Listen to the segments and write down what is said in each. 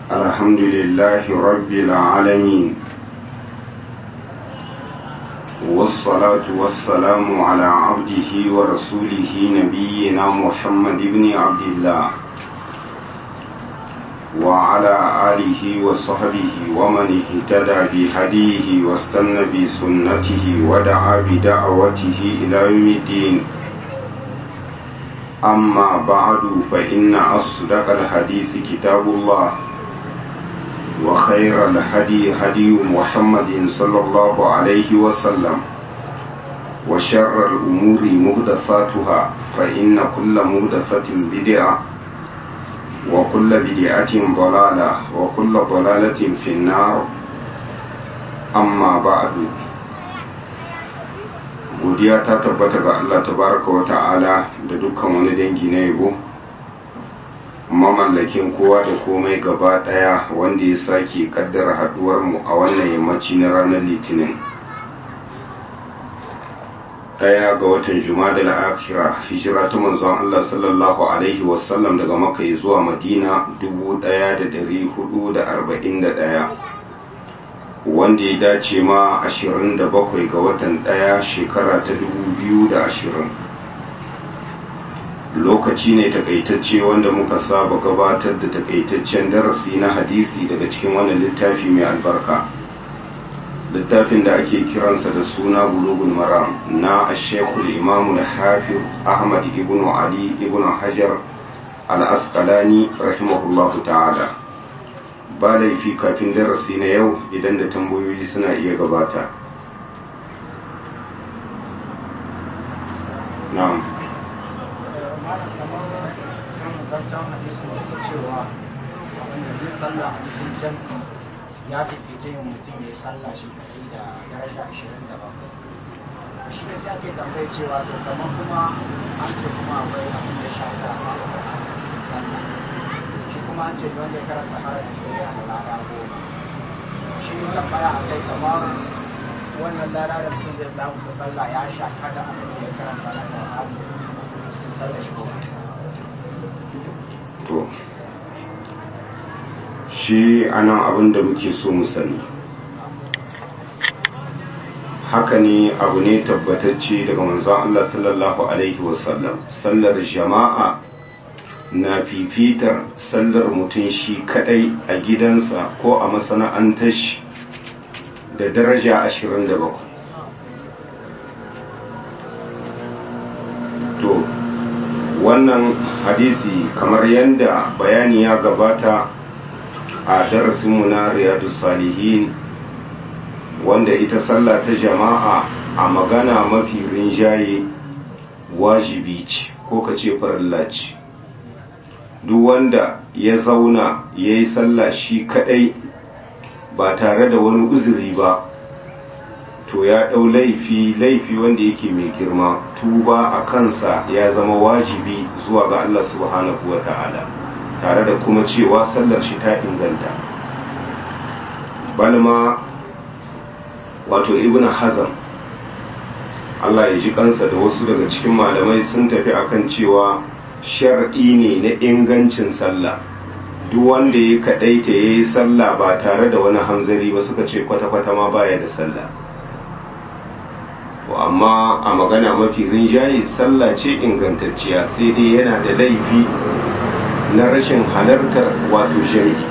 الحمد لله رب العالمين والصلاة والسلام على عبده ورسوله نبينا محمد بن عبد الله وعلى آله وصحبه ومن اهتدى بهديه واستنى بسنته ودعا بدعوته إلى يوم الدين أما بعد فإن أصدق الحديث كتاب الله وخير الهدي هدي محمد صلى الله عليه وسلم وشر الأمور مهدثاتها فإن كل مهدثة بدعة وكل بدعة ضلالة وكل ضلالة في النار أما بعد godiya ta tabbata ga Allah tabaraka wa ta'ala da dukkan wani dangi na yabo mamallakin kowa da komai gaba daya wanda ya sake kaddara haduwar mu a wannan yammaci na ranar litinin daya ga watan jumadal akhira hijira ta manzon Allah sallallahu alaihi wasallam daga makka zuwa madina 1441 wanda ya dace ma 27 ga watan daya shekara ta 2020 lokaci ne takaitacce wanda muka saba gabatar da takaitaccen darasi na hadisi daga cikin wannan littafi mai albarka littafin da ake kiransa da suna bulugul maram na ashekul imamul hafiz ahmad ibn ali ibn hajar al-asqalani rahimahullahu ta'ala ba laifi kafin darasi na yau idan da tambayoyi suna iya gabata na'am ya fifice yin mutum ya yi sallah shi kadai da daraja 27 shi ne sai ake tambaye cewa to kamar kuma an ce kuma akwai abin da shafi a sallah shi kuma an ce wanda ya karanta harafi da ya da lada goma shi ne tambaya a kai kamar wannan lada da mutum zai samu ta sallah ya shafi da abin da ya karanta na Qur'ani cikin sallah shi kuma to shi anan abin da muke so mu sani haka ne abu ne tabbatacce daga manzon Allah sallallahu alaihi wasallam sallar jama'a na fifitar sallar mutum shi kadai a gidansa ko a masana'antar shi da daraja 27 to wannan hadisi kamar yadda bayani ya gabata a darasinmu na riyadu salihin wanda ita sallah ta jama'a a magana mafi rinjaye wajibi ce ko ka ce farilla ce duk wanda ya zauna ya yi sallah shi kadai ba tare da wani uzuri ba to ya ɗau laifi laifi wanda yake mai girma tuba a kansa ya zama wajibi zuwa ga Allah subhanahu wa ta'ala tare da kuma cewa sallar shi ta inganta balma wato ibn hazam Allah ya ji kansa da wasu daga cikin malamai sun tafi akan cewa shar'i ne na ingancin sallah duk wanda ya kadaita ya yi sallah ba tare da wani hanzari ba suka ce kwata-kwata ma baya da sallah to amma a magana mafi rinjaye sallah ce ingantacciya sai dai yana da laifi na rashin halartar wato shari'i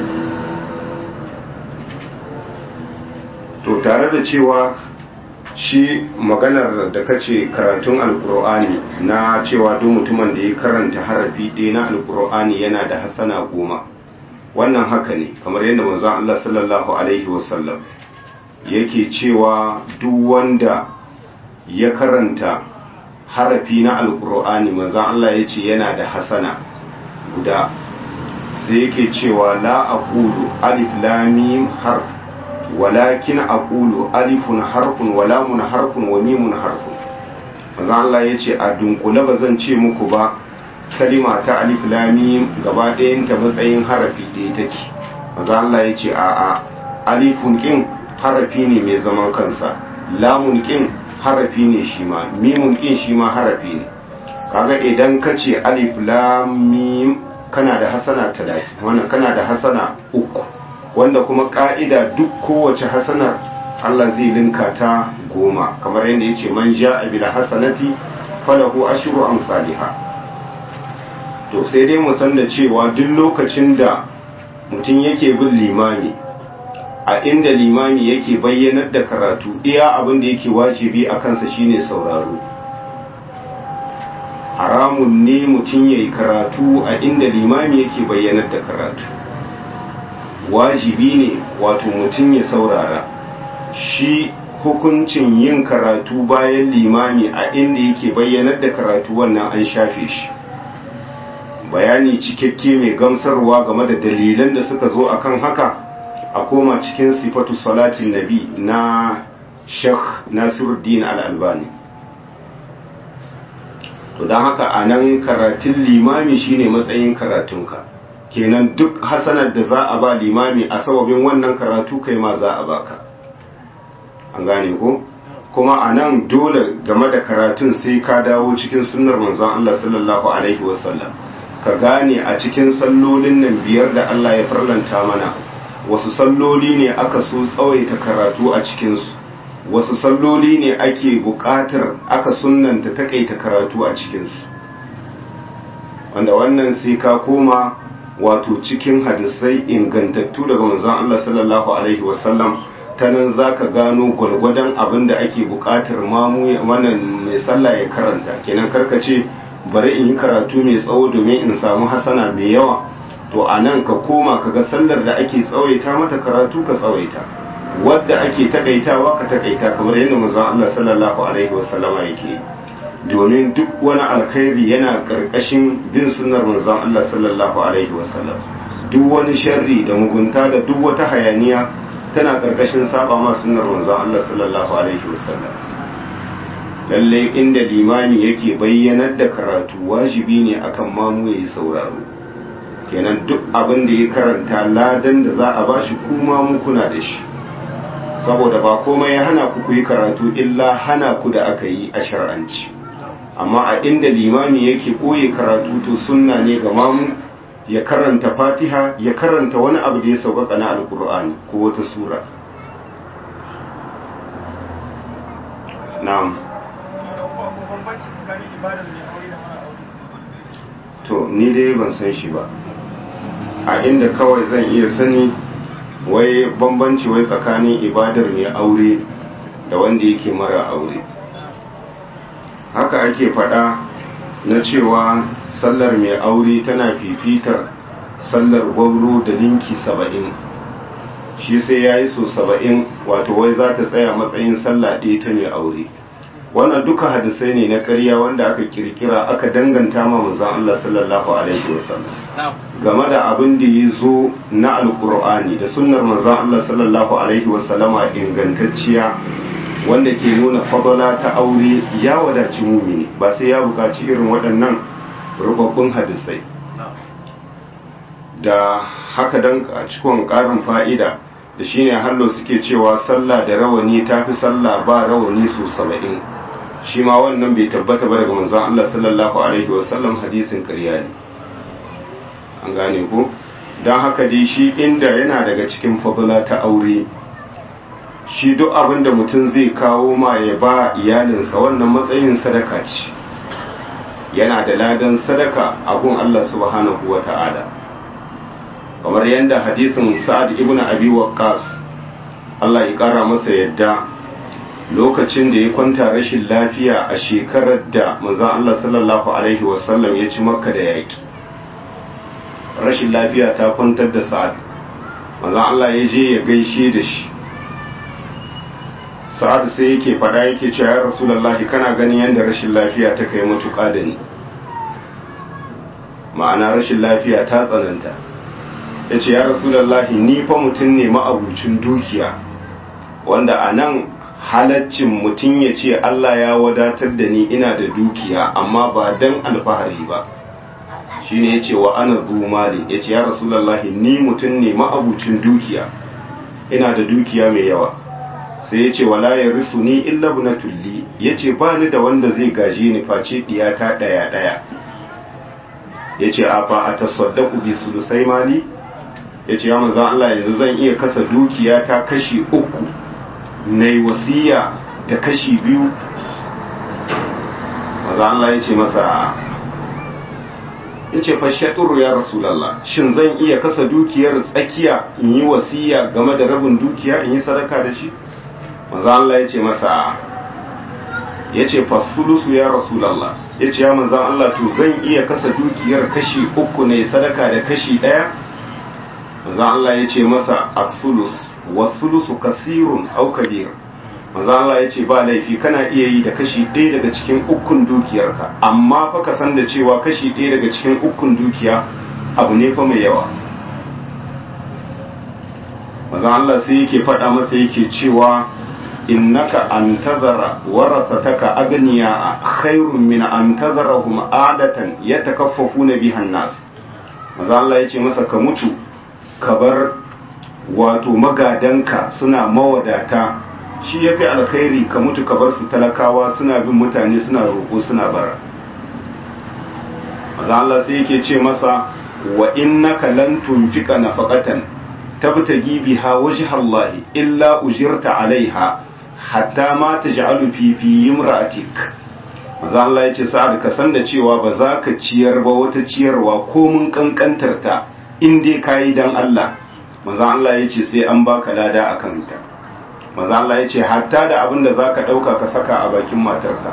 to tare da cewa shi maganar da kace karatun alkur'ani na cewa duk mutumin da ya karanta harafi ɗaya na alkur'ani yana da hasana goma wannan haka ne kamar yadda manzon Allah sallallahu alaihi wasallam yake cewa duk wanda ya karanta harafi na alkur'ani manzon Allah ya ce yana da hasana guda sai yake cewa la aqulu alif lam mim harf walakin aqulu alifun harfun wa lamun harfun wa mimun harfun manzo Allah yace a dunkule ba zan ce muku ba kalima ta alif lam mim gaba ɗayan ta matsayin harafi ɗaya take manzo Allah yace a a alifun kin harafi ne mai zaman kansa lamun kin harafi ne shi ma mimun kin shi ma harafi ne kaga idan ka ce alif lam mim kana da hasana talatin wannan kana da hasana uku wanda kuma ka'ida duk kowace hasanar Allah zai linka ta goma kamar yadda ya ce man ja'a bil hasanati falahu ashru amsalha to sai dai mu san da cewa duk lokacin da mutum yake bin limami a inda limami yake bayyanar da karatu iya abin da yake wajibi a kansa shine sauraro haramun ne mutum ya yi karatu a inda limami yake bayyanar da karatu wajibi ne wato mutum ya saurara shi hukuncin yin karatu bayan limami a inda yake bayyanar da karatu wannan an shafe shi bayani cikakke mai gamsarwa game da dalilan da suka zo akan haka a koma cikin sifatu salatin nabi na shekh nasiruddin al'albani to don haka a nan karatun limami shine matsayin karatunka kenan duk hasanar da za a ba limami a sababin wannan karatu kai ma za a baka an gane ko kuma a nan dole game da karatun sai ka dawo cikin sunnar manzon Allah sallallahu alaihi wasallam ka gane a cikin sallolin nan biyar da Allah ya farlanta mana wasu salloli ne aka so tsawaita karatu a cikinsu wasu salloli ne ake buƙatar aka sunanta takaita karatu a cikinsu wanda wannan sai ka koma wato cikin hadisai ingantattu daga manzon Allah sallallahu alaihi wasallam ta nan za ka gano gwargwadon abin da ake buƙatar mamu wannan mai sallah ya karanta kenan karkace bari in yi karatu mai tsawo domin in samu hasana mai yawa to a nan ka koma ka ga sallar da ake tsawaita mata karatu ka tsawaita wadda ake takaitawa ka takaita kamar yadda manzon Allah sallallahu alaihi wasallama yake domin duk wani alkhairi yana karkashin bin sunnar manzon Allah sallallahu alaihi wasallam duk wani sharri da mugunta da duk wata hayaniya tana karkashin saba ma sunnar manzon Allah sallallahu alaihi wasallam lalle inda limani yake bayyanar da karatu wajibi ne akan mamu yayi sauraro kenan duk abin da ya karanta ladan da za a bashi kuma mu kuna da shi saboda ba komai ya hana ku yi karatu illa hana ku da aka yi a shar'anci amma a inda limami yake koye karatu to sunna ne ga mamu ya karanta fatiha ya karanta wani abu da ya sauƙaƙa na alkur'ani ko wata sura na'am to ni dai ban san shi ba a inda kawai zan iya sani wai bambanci wai tsakanin ibadar mai aure da wanda yake mara aure haka ake faɗa na cewa sallar mai aure tana fifitar sallar gwauro da linki saba'in shi sai ya yi so saba'in wato wai za ta tsaya matsayin sallah ɗaya ta mai aure wannan duka hadisai ne na ƙarya wanda aka kirkira aka danganta ma manzon Allah sallallahu alaihi wasallam game da abin da ya zo na alkur'ani da sunnar manzon Allah sallallahu alaihi wasallama ingantacciya wanda ke nuna fadala ta aure ya wadaci mumini ba sai ya buƙaci irin waɗannan rubabbun hadisai da haka dan a cikin ƙarin fa'ida da shine hallo suke cewa sallah da rawani tafi sallah ba rawani su saba'in shi ma wannan bai tabbata ba daga manzon Allah sallallahu alaihi wasallam hadisin ƙarya ne an gane ko don haka dai shi inda yana daga cikin fadula ta aure shi duk abin da mutum zai kawo ma ya ba iyalinsa wannan matsayin sadaka ce yana da ladan sadaka a gun Allah subhanahu wa ta'ala kamar yadda hadisin sa'ad ibn abi waqqas Allah ya kara masa yadda lokacin da ya kwanta rashin lafiya a shekarar da manzon Allah sallallahu alaihi wasallam ya ci makka da yaki rashin lafiya ta kwantar da sa'ad manzon Allah ya je ya gaishe da shi sa'ad sai yake fada yake cewa ya rasulullahi kana ganin yadda rashin lafiya ta kai matuƙa da ni ma'ana rashin lafiya ta tsananta ya ce ya rasulullahi ni fa mutum ne ma'abucin dukiya wanda a nan halaccin mutum ya ce Allah ya wadatar da ni ina da dukiya amma ba dan alfahari ba shi ne ya ce wa ana zumali ya ce ya rasulullahi ni mutum ne ma'abucin dukiya ina da dukiya mai yawa sai ya ce wala ya risu ni illa na tulli ya ce ba ni da wanda zai gaje ni face diyata ɗaya ɗaya yace afa atasaddaqu bi sulusai mali yace ya manzon Allah yanzu zan iya kasa dukiya ta kashi uku nayi wasiya da kashi biyu manzon Allah yace masa yace fa shatur ya rasulullah shin zan iya kasa dukiyar tsakiya in yi wasiya game da rabin dukiya in yi sadaka da shi manzon Allah yace masa ya ce fasulusu ya rasulallah ya ce ya manzan Allah to zan iya kasa dukiyar kashi uku ne sadaka da kashi ɗaya manzan Allah ya ce masa asulus wasulusu kasirun au kabir manzan Allah ya ce ba laifi kana iya yi da kashi ɗaya daga cikin ukun dukiyarka amma fa ka san da cewa kashi ɗaya daga cikin ukun dukiya abu ne fa mai yawa manzan Allah sai yake faɗa masa yake cewa innaka an tazara warasataka agniya khairun min an tazarahum adatan yatakaffafuna bihan nas maza Allah yace masa ka mutu ka bar wato magadanka suna mawadata shi yafi alkhairi ka mutu ka bar su talakawa suna bin mutane suna roƙo suna bara maza Allah sai yake ce masa wa innaka lan tunfika nafaqatan tabtagi biha wajha Allah illa ujirta alaiha hatta ma ta ja'alu fi fi imra'atik maza Allah ya ce sa'ad ka san da cewa ba za ka ciyar ba wata ciyarwa ko mun kankantar ta in dai kayi dan Allah maza Allah ya ce sai an baka lada akan ta maza Allah ya ce hatta da abin da zaka dauka ka saka a bakin matarka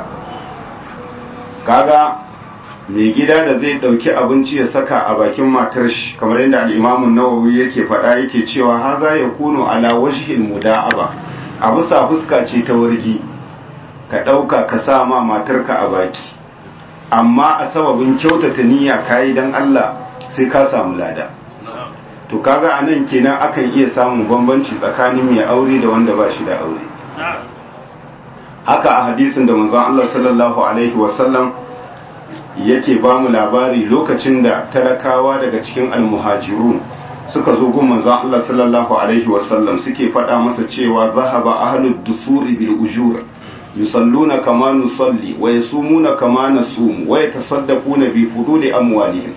kaga mai gida da zai dauki abinci ya saka a bakin matar shi kamar yadda al-Imam an-Nawawi yake faɗa yake cewa haza yakunu ala wajhil muda'aba a bisa fuska ce ta wargi ka ɗauka ka sa ma matarka a baki amma a sababin kyautata niyya kayi don Allah sai ka samu lada to kaga a nan kenan akan iya samun bambanci tsakanin mai aure da wanda ba shi da aure haka a hadisin da manzon Allah sallallahu alaihi wasallam yake ba mu labari lokacin da talakawa daga cikin almuhajirun suka zo gun manzon Allah sallallahu alaihi wasallam suke faɗa masa cewa zahaba ahlud dusuri bil ujur yusalluna kama nusalli wa yasumuna kama nasum wa yatasaddaquna bi fuduli amwalihim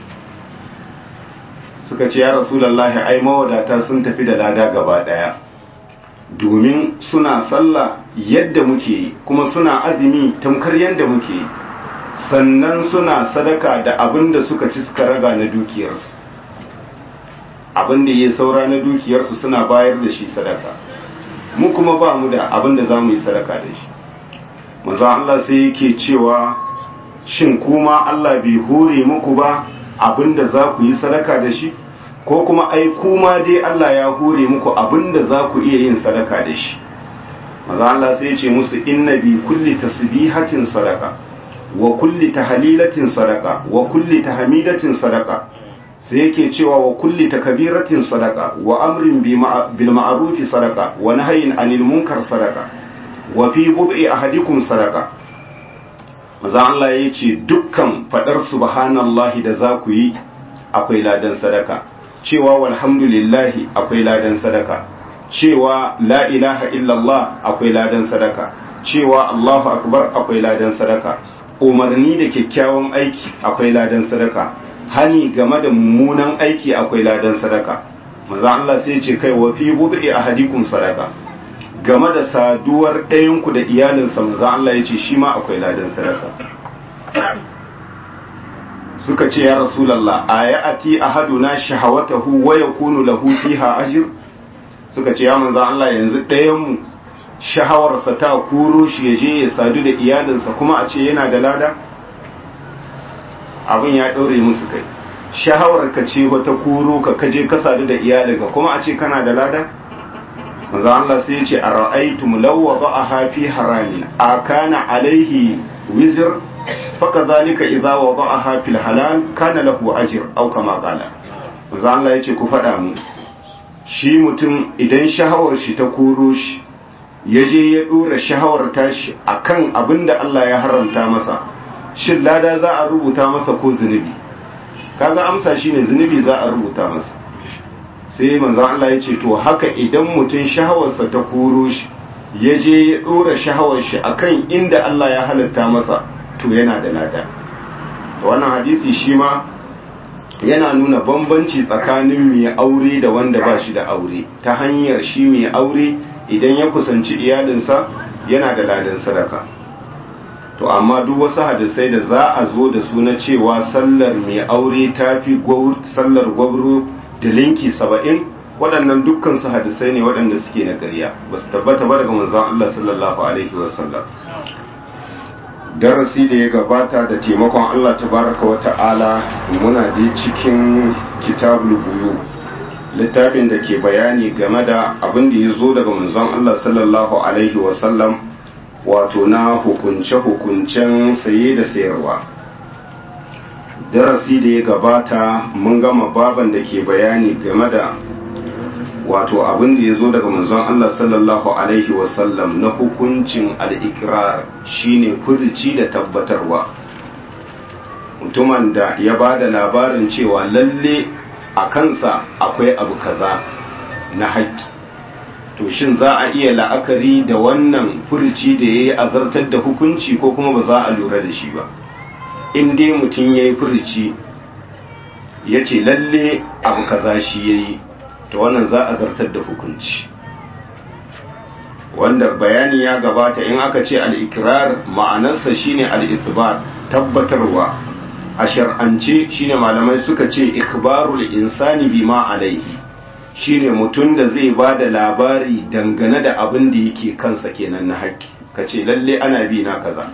suka ce ya rasulullahi ai mawadata sun tafi da lada gaba daya domin suna sallah yadda muke yi kuma suna azumi tamkar yadda muke yi sannan suna sadaka da abin da suka ci suka raga na dukiyarsu abin da ya saura na dukiyarsu suna bayar da shi sadaka mu kuma ba mu da abin da za mu yi sadaka da shi maza Allah sai yake cewa shin kuma Allah bai hore muku ba abin da za ku yi sadaka da shi ko kuma ai kuma dai Allah ya hore muku abin da za ku iya yin sadaka da shi maza Allah sai ya ce musu inna bi kulli tasbihatin sadaka wa kulli tahlilatin sadaka wa kulli tahmidatin sadaka sai yake cewa wa kulli takbiratin sadaka wa amrin bil ma'rufi sadaka wa nahyin anil munkar sadaka wa fi bud'i ahadikum sadaka maza Allah ya ce dukkan fadar subhanallahi da za ku yi akwai ladan sadaka cewa walhamdulillahi akwai ladan sadaka cewa la ilaha illallah akwai ladan sadaka cewa Allahu akbar akwai ladan sadaka umarni da kyakkyawan aiki akwai ladan sadaka hani game da mummunan aiki akwai ladan sadaka maza Allah sai ce kai wa fi bud'i ahadikum sadaka game da saduwar ɗayanku da iyalinsa maza Allah ya ce shi ma akwai ladan sadaka suka ce ya rasulallah a ya ati ahaduna shahawatahu wa yakunu lahu fiha ajr suka ce ya manzo Allah yanzu ɗayanmu shahawarsa ta kuro shi ya je ya sadu da iyalinsa kuma a ce yana da lada abin ya ɗaure musu kai shahawar ka ce wata kuro ka kaje ka sadu da iyalinka kuma a ce kana da lada manzo Allah sai ya ce a ra'aytum law wada'aha fi haramin akana alaihi wizr fakadhalika idza wada'aha fil halal kana lahu ajr aw kama qala manzo Allah ya ce ku faɗa mu shi mutum idan shahawar shi ta koro shi ya je ya dora shahawar tashi akan abinda Allah ya haramta masa shin lada za a rubuta masa ko zunubi kaga amsa shine zunubi za a rubuta masa sai manzo Allah ya ce to haka idan mutum shahawarsa ta koro shi ya je ya dora shahawar shi akan inda Allah ya halatta masa to yana da lada wannan hadisi shi ma yana nuna bambanci tsakanin mai aure da wanda ba shi da aure ta hanyar shi mai aure idan ya kusanci iyalinsa yana da ladan sadaka to amma duk wasu hadisai da za a zo da su na cewa sallar mai aure ta fi sallar gwabro da linki saba'in waɗannan dukkan su hadisai ne waɗanda suke na ƙarya ba su tabbata ba daga manzon Allah sallallahu alaihi wasallam darasi da ya gabata da taimakon Allah tabaraka wa ta'ala muna da cikin kitabul buyu littafin da ke bayani game da abin da ya zo daga manzon Allah sallallahu alaihi wasallam wato na hukunce-hukuncen saye da sayarwa darasi da ya gabata mun gama baban da ke bayani game da wato abin da ya zo daga manzon Allah sallallahu alaihi wasallam na hukuncin al'ikirar shine furici da tabbatarwa mutumin da ya ba da labarin cewa lalle a kansa akwai abu kaza na haƙƙi to shin za a iya la'akari da wannan furici da ya yi azartar da hukunci ko kuma ba za a lura da shi ba in dai mutum ya yi furici ya ce lalle abu kaza shi ya yi to wannan za a zartar da hukunci wanda bayani ya gabata in aka ce al'ikirar ma'anarsa shine al'isbar tabbatarwa a shar'ance shine malamai suka ce ikhbarul insani bima alaihi shine mutum da zai ba da labari dangane da abin da yake kansa kenan na haƙƙi ka ce lalle ana bi na kaza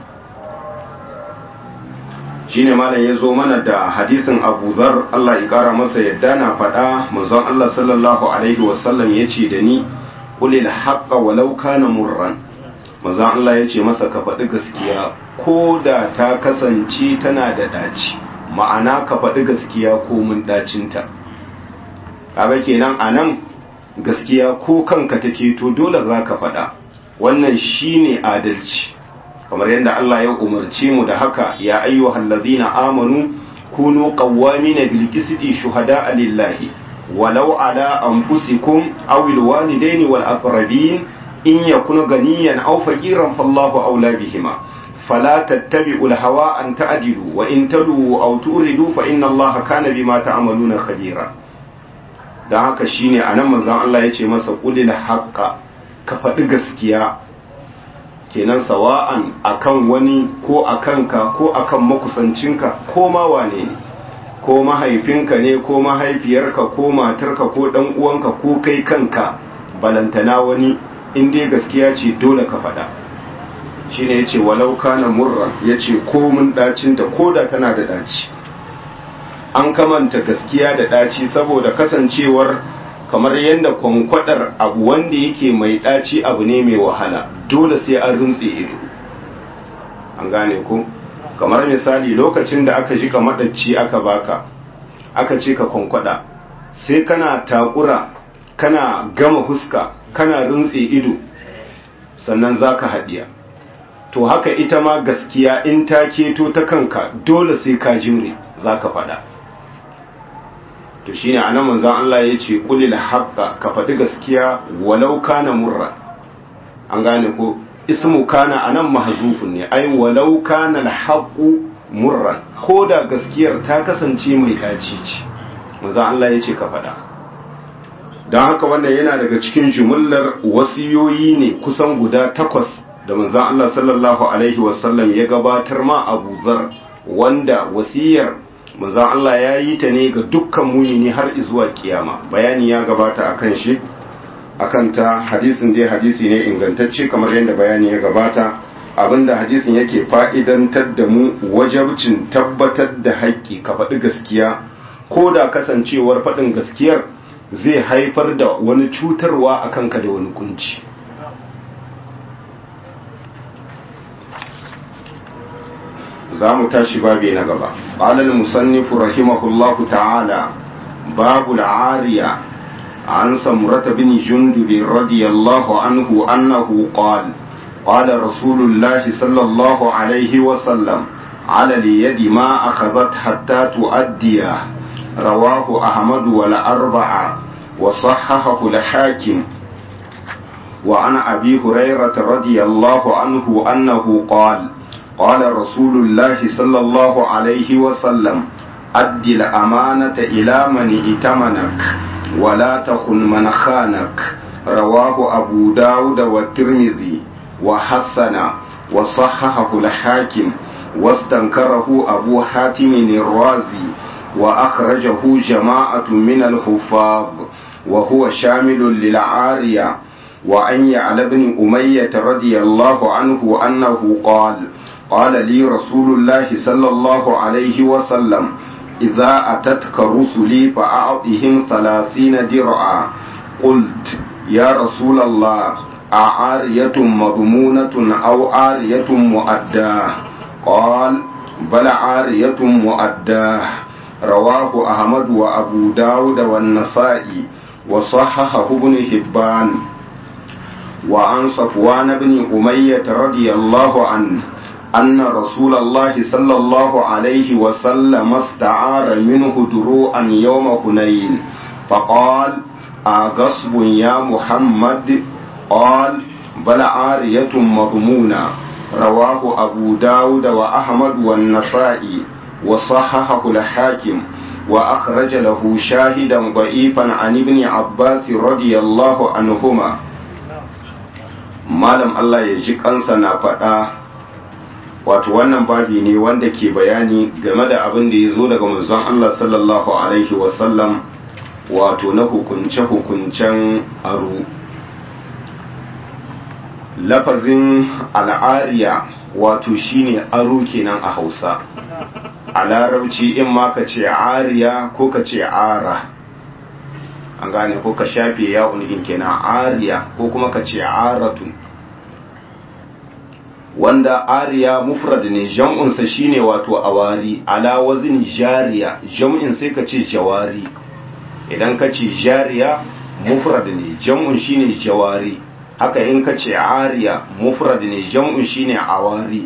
shine malam ya zo mana da hadisin abu zar Allah ya kara masa yadda na faɗa manzon Allah sallallahu alaihi wasallam ya ce da ni kulil haqqa walau kana murran manzon Allah ya ce masa ka faɗi gaskiya ko da ta kasance tana da ɗaci ma'ana ka faɗi gaskiya ko mun ɗacinta kaga kenan anan gaskiya ko kanka take to dole za ka faɗa wannan shine adalci kamar yadda Allah ya umarce mu da haka ya ayyuhal ladina amanu kunu qawwamina bil qisti shuhada'a lillahi walau ala anfusikum aw al walidaini wal aqrabin in yakun ganiyan aw faqiran fallahu awla bihima fala tattabi'u al hawa an ta'dilu wa in talu aw turidu fa inna allaha kana bima ta'maluna khabira dan haka shine anan manzon Allah yace masa qulil haqqa ka faɗi gaskiya kenan sawa'an akan wani ko akan ka ko akan makusancinka ko ma wane ne ko mahaifinka ne ko mahaifiyarka ko matarka ko dan uwanka ko kai kanka balantana wani in dai gaskiya ce dole ka faɗa shine yace walau kana murra yace ko mun dacin ta koda tana da daci an kamanta gaskiya da daci saboda kasancewar kamar yadda kwankwadar abu wanda yake mai ɗaci abu ne mai wahala dole sai an rintse ido an gane ku kamar misali lokacin da aka ji maɗaci aka baka aka ce ka kwankwada sai kana takura kana gama huska kana rintse ido sannan za ka haɗiya to haka ita ma gaskiya in ta keto ta kanka dole sai ka jimre za ka faɗa to shine anan manzon Allah ya ce qulil haqqa ka faɗi gaskiya walau kana murra an gane ko ismu kana anan mahzufun ne ai walau kana alhaqu murran ko da gaskiyar ta kasance mai daci ce manzon Allah ya ce ka faɗa don haka wannan yana daga cikin jumullar wasiyoyi ne kusan guda takwas da manzon Allah sallallahu alaihi wasallam ya gabatar ma Abu Zar wanda wasiyar manzon Allah ya yi ta ne ga dukkan mumini har zuwa kiyama bayani ya gabata akan shi akan ta hadisin dai hadisi ne ingantacce kamar yadda bayani ya gabata abinda hadisin yake fa'idantar da mu wajabcin tabbatar da haƙƙi ka faɗi gaskiya ko da kasancewar faɗin gaskiyar zai haifar da wani cutarwa a kanka da wani kunci za mu tashi babi na gaba ƙalal musannifu rahimahullahu ta'ala babu la'ariya an samurata bin jundubi radiyallahu anhu annahu qal قال رسول الله صلى الله عليه وسلم على اليد ما أخذت حتى تؤديه رواه أحمد والأربعة وصححه الحاكم وعن أبي هريرة رضي الله عنه أنه قال قال رسول الله صلى الله عليه وسلم أد الأمانة إلى من ائتمنك ولا تخن من خانك رواه أبو داود والترمذي وحسن وصححه الحاكم واستنكره أبو حاتم الرازي وأخرجه جماعة من الحفاظ وهو شامل للعارية وأن يعلى بن أمية رضي الله عنه أنه قال قال لي رسول الله صلى الله عليه وسلم إذا أتتك رسلي فأعطهم ثلاثين درعا قلت يا رسول الله أعارية مضمونة أو عارية مؤداه قال بل عارية مؤداه رواه أحمد وأبو داود والنسائي وصححه ابن حبان وعن صفوان بن أمية رضي الله عنه أن رسول الله صلى الله عليه وسلم استعار منه دروعا يوم هنين فقال أغصب يا محمد قال بل عارية مضمونة رواه أبو داود وأحمد والنسائي وصححه الحاكم وأخرج له شاهدا ضعيفا عن ابن عباس رضي الله عنهما malam Allah ya ji kansa na faɗa wato wannan babi ne wanda ke bayani game da abin da ya zo daga manzon Allah sallallahu alaihi wasallam wato na hukunce-hukuncen aro lafazin al'ariya wato shine aro kenan a hausa a larabci in ma ka ce ariya ko ka ce ara an gane ko ka shafe yawon din kenan ariya ko kuma ka ce aratun wanda ariya mufrad ne jam'unsa shine wato awari ala wazin jariya jam'in sai ka ce jawari idan ka ce jariya mufrad ne jam'un shine jawari haka in ka ce ariya mufrad ne jam'un shine awari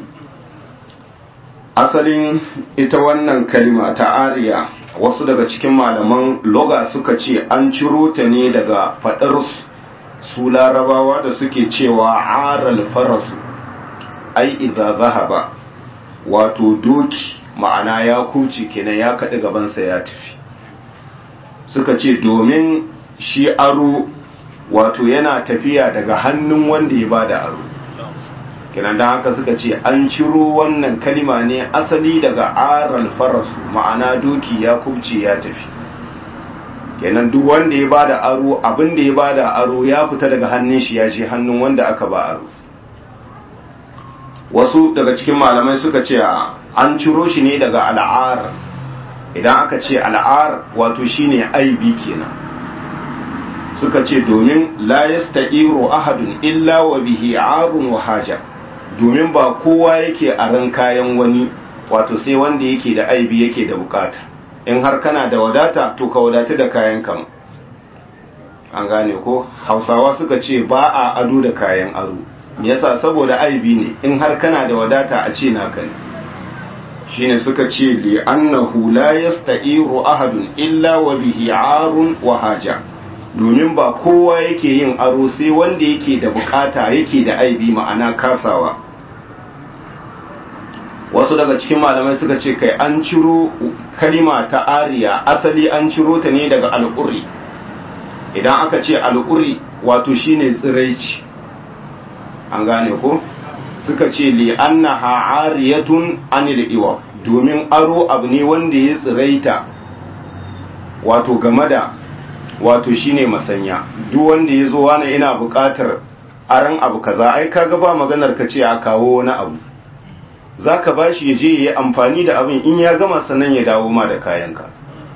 asalin ita wannan kalima ta ariya wasu daga cikin malaman loga suka ce an ciro ta ne daga fadar su larabawa da suke cewa aral farasu ai idza zahaba wato doki ma'ana ya kuci kenan ya kaɗi gabansa ya tafi suka ce domin shi aro wato yana tafiya daga hannun wanda ya bada aro kenan da haka suka ce an ciro wannan kalima ne asali daga aral farasu ma'ana doki ya kubce ya tafi kenan duk wanda ya bada aro abin da ya bada aro ya fita daga hannun shi ya je hannun wanda aka ba aro wasu daga cikin malamai suka ce an ciro shi ne daga al'ar idan aka ce al'ar wato shine aibi kenan suka ce domin la yasta'iru ahadun illa wa bihi arun wa haja domin ba kowa yake aran kayan wani wato sai wanda yake da aibi yake da bukata in har kana da wadata to ka wadata da kayan kan an gane ko hausawa suka ce ba a ado da kayan aro me yasa saboda aibi ne in har kana da wadata a ce naka ne shine suka ce li annahu la yasta'iru ahadun illa wa bihi arun wa haja domin ba kowa yake yin aro sai wanda yake da bukata yake da aibi ma'ana kasawa wasu daga cikin malamai suka ce kai an ciro kalima ta ariya asali an ciro ta ne daga al'uri idan aka ce al'uri wato shine tsiraici an gane ko suka ce li annaha ariyatun anil iwa domin aro abu ne wanda ya tsiraita wato game da wato shine masanya duk wanda ya zo wani ina buƙatar aran abu kaza ai kaga ba maganar ka ce a kawo wani abu zaka bashi ya je yayi amfani da abin in ya gama sannan ya dawo ma da kayanka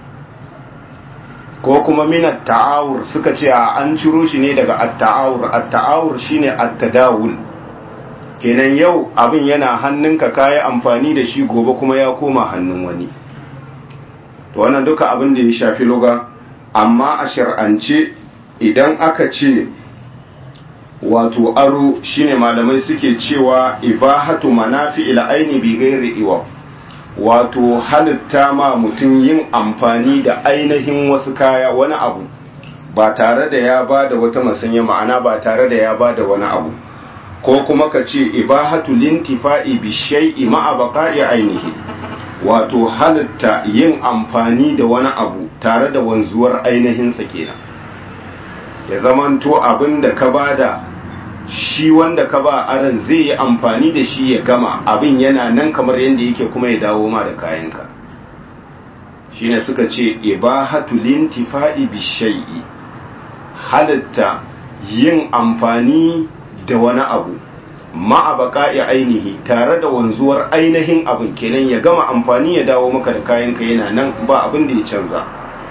ko kuma minat ta'awur suka ce a an ciro shi ne daga at-ta'awur at-ta'awur shine at-tadawul kenan yau abin yana hannunka kayi amfani da shi gobe kuma ya koma hannun wani to wannan duka abin da ya shafi loga amma a shar'ance idan aka ce wato aro shine malamai suke cewa ibahatu manafi ila aini bi ghairi iwa wato halitta ma mutum yin amfani da ainihin wasu kaya wani abu ba tare da ya ba da wata masanya ma'ana ba tare da ya ba da wani abu ko kuma ka ce ibahatu lintifa'i bi shay'i ma'a baqa'i ainihi wato halitta yin amfani da wani abu tare da wanzuwar ainihinsa kenan ya zamanto abin da ka bada shi wanda ka ba aran zai yi amfani da shi ya gama abin yana nan kamar yadda yake kuma ya dawo ma da kayanka shine suka ce ibahatu lintifa'i bishai'i halitta yin amfani da wani abu ma'a baqa'i ainihi tare da wanzuwar ainihin abin kenan ya gama amfani ya dawo maka da kayanka yana nan ba abin da ya canza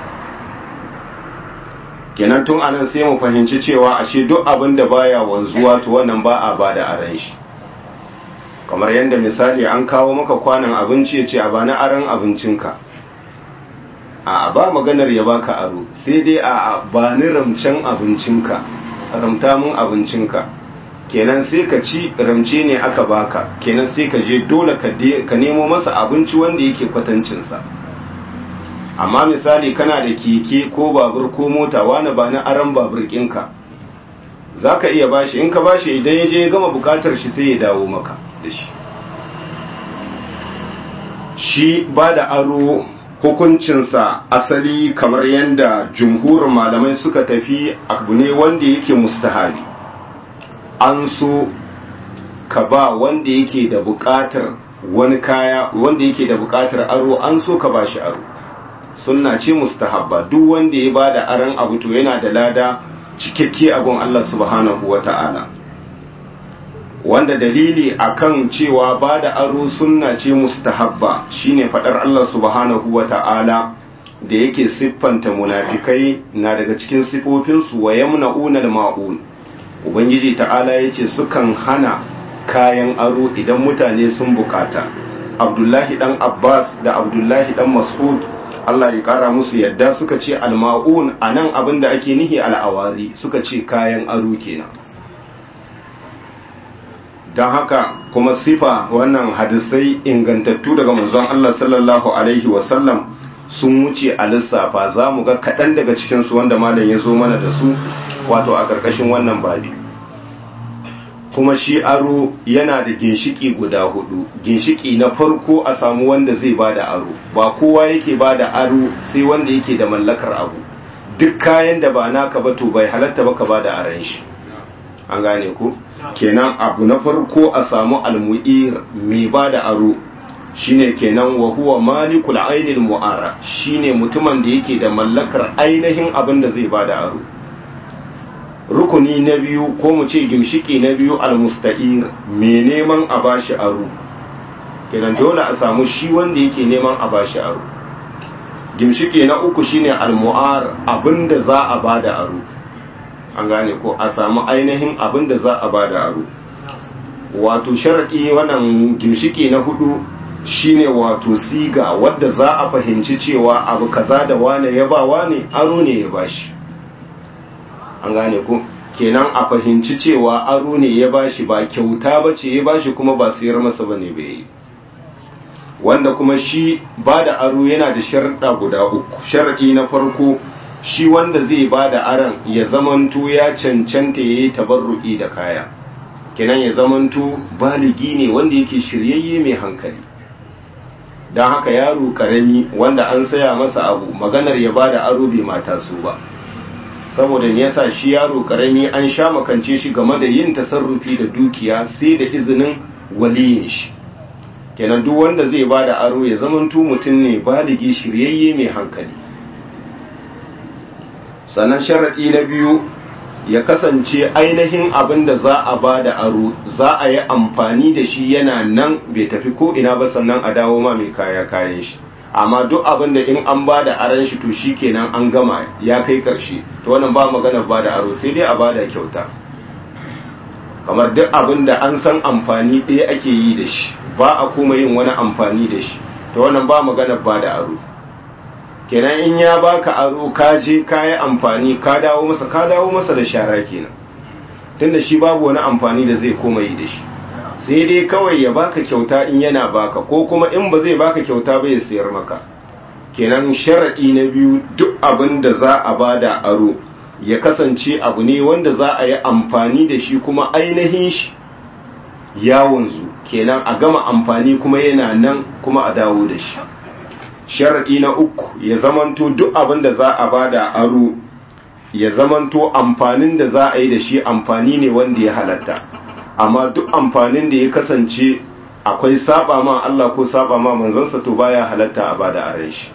kenan tun anan sai mu fahimci cewa ashe duk abin da baya wanzuwa to wannan ba a bada aran shi kamar yadda misali an kawo maka kwanan abinci ya ce a bani aran abincinka a ba maganar ya baka aro sai dai a bani ramcen abincinka ramta mun abincinka kenan sai ka ci ramce ne aka baka kenan sai ka je dole ka nemo masa abinci wanda yake kwatancinsa amma misali kana da keke ko babur ko mota wani ba na aran babur ɗinka za ka iya bashi in ka bashi idan ya je ya gama bukatar shi sai ya dawo maka da shi shi ba da aro hukuncinsa asali kamar yadda jumhurin malamai suka tafi abu ne wanda yake mustahabi an so ka ba wanda yake da bukatar wani kaya wanda yake da bukatar aro an so ka ba shi aro sunna ce mustahabba duk wanda ya bada aran abu to yana da lada cikakke a gun Allah subhanahu wata'ala wanda dalili akan cewa bada aro sunna ce mustahabba shine fadar Allah subhanahu wata'ala da yake siffanta munafikai na daga cikin sifofinsu wa yamna'una al-ma'un ubangiji ta'ala yace sukan hana kayan aro idan mutane sun bukata abdullahi dan abbas da abdullahi dan mas'ud Allah ya kara musu yadda suka ce alma'un a nan abin da ake nihi al'awari suka ce kayan aro kenan don haka kuma sifa wannan hadisai ingantattu daga manzon Allah sallallahu alaihi wasallam sun wuce a lissafa za mu ga kaɗan daga cikinsu wanda malam ya zo mana da su wato a ƙarƙashin wannan babi kuma shi aro yana da ginshiki guda hudu ginshiki na farko a samu wanda zai bada aro ba kowa yake bada aro sai wanda yake da mallakar abu duk kayan da ba naka ba to bai halatta ba ka bada aran shi an gane ku kenan abu na farko a samu almu'ir mai bada aro shine kenan wa huwa malikul ainil mu'ara shine mutumin da yake da mallakar ainihin abin da zai bada aro rukuni na biyu ko mu ce gimshiki na biyu almusta'ir mai neman a bashi aro kenan dole a samu shi wanda yake neman a bashi aro gimshiki na uku shine almu'ar abinda za a bada aro an gane ko a samu ainihin abinda za a bada aro wato sharadi wannan gimshiki na hudu shine wato siga wadda za a fahimci cewa abu kaza da wane ya ba wane aro ne ya bashi an gane ku kenan a fahimci cewa aro ne ya bashi ba kyauta ba ce ya bashi kuma ba sayar masa ba ne bai wanda kuma shi ba da aro yana da sharaɗa guda uku sharaɗi na farko shi wanda zai ba da aron ya zamanto ya cancanta ya yi tabarru'i da kaya kenan ya zamanto baligi ne wanda yake shiryayye mai hankali don haka yaro karami wanda an saya masa abu maganar ya ba da aro bai mata su ba saboda ne yasa shi yaro karami an sha makance shi game da yin tasarrufi da dukiya sai da izinin waliyin shi kenan duk wanda zai ba da aro ya zamanto mutum ne baligi shiryayye mai hankali sannan sharaɗi na biyu ya kasance ainihin abin da za a ba da aro za a yi amfani da shi yana nan bai tafi ko ina ba sannan a dawo ma mai kaya kayan shi amma duk abin da in an ba da aron shi to shi kenan an gama ya kai karshe to wannan ba maganar ba da aro sai dai a ba da kyauta kamar duk abin da an san amfani ɗaya ake yi da shi ba a kuma yin wani amfani da shi to wannan ba maganar ba da aro kenan in ya baka aro ka je ka yi amfani ka dawo masa ka dawo masa da shara kenan tunda shi babu wani amfani da zai koma yi da shi sai dai kawai ya baka kyauta in yana baka ko kuma in ba zai baka kyauta ba ya sayar maka kenan sharaɗi na biyu duk abin da za a bada aro ya kasance abu ne wanda za a yi amfani da shi kuma ainihin shi ya wanzu kenan a gama amfani kuma yana nan kuma a dawo da shi sharaɗi na uku ya zamanto duk abin da za a bada aro ya zamanto amfanin da za a yi da shi amfani ne wanda ya halatta amma duk amfanin da ya kasance akwai saba ma Allah ko saba ma manzansa to baya halatta a bada aran shi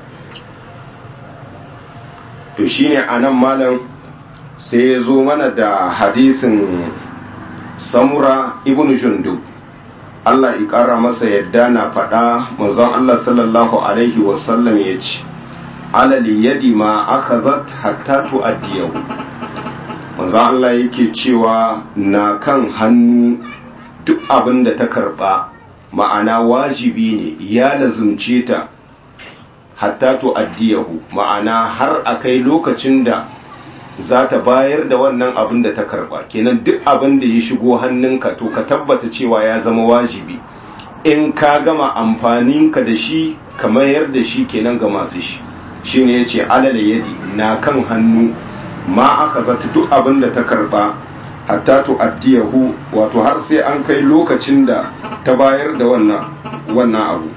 to shine anan malam sai ya zo mana da hadisin samura ibn jundub Allah ya ƙara masa yadda na faɗa manzon Allah sallallahu alaihi wasallam ya ce alal yadi ma akhadhat hatta tu'addiyahu manzon Allah yake cewa na kan hannu duk abin da ta karɓa ma'ana wajibi ne ya lazumce ta hatta tu'addiyahu ma'ana har akai lokacin da za ta bayar da wannan abin da ta karba kenan duk abin da ya shigo hannunka to ka tabbata cewa ya zama wajibi in ka gama amfaninka da shi ka mayar da shi kenan ga masu shi shine yace alal yadi na kan hannu ma aka zata duk abin da ta karba hatta to addiyahu wato har sai an kai lokacin da ta bayar da wannan wannan abu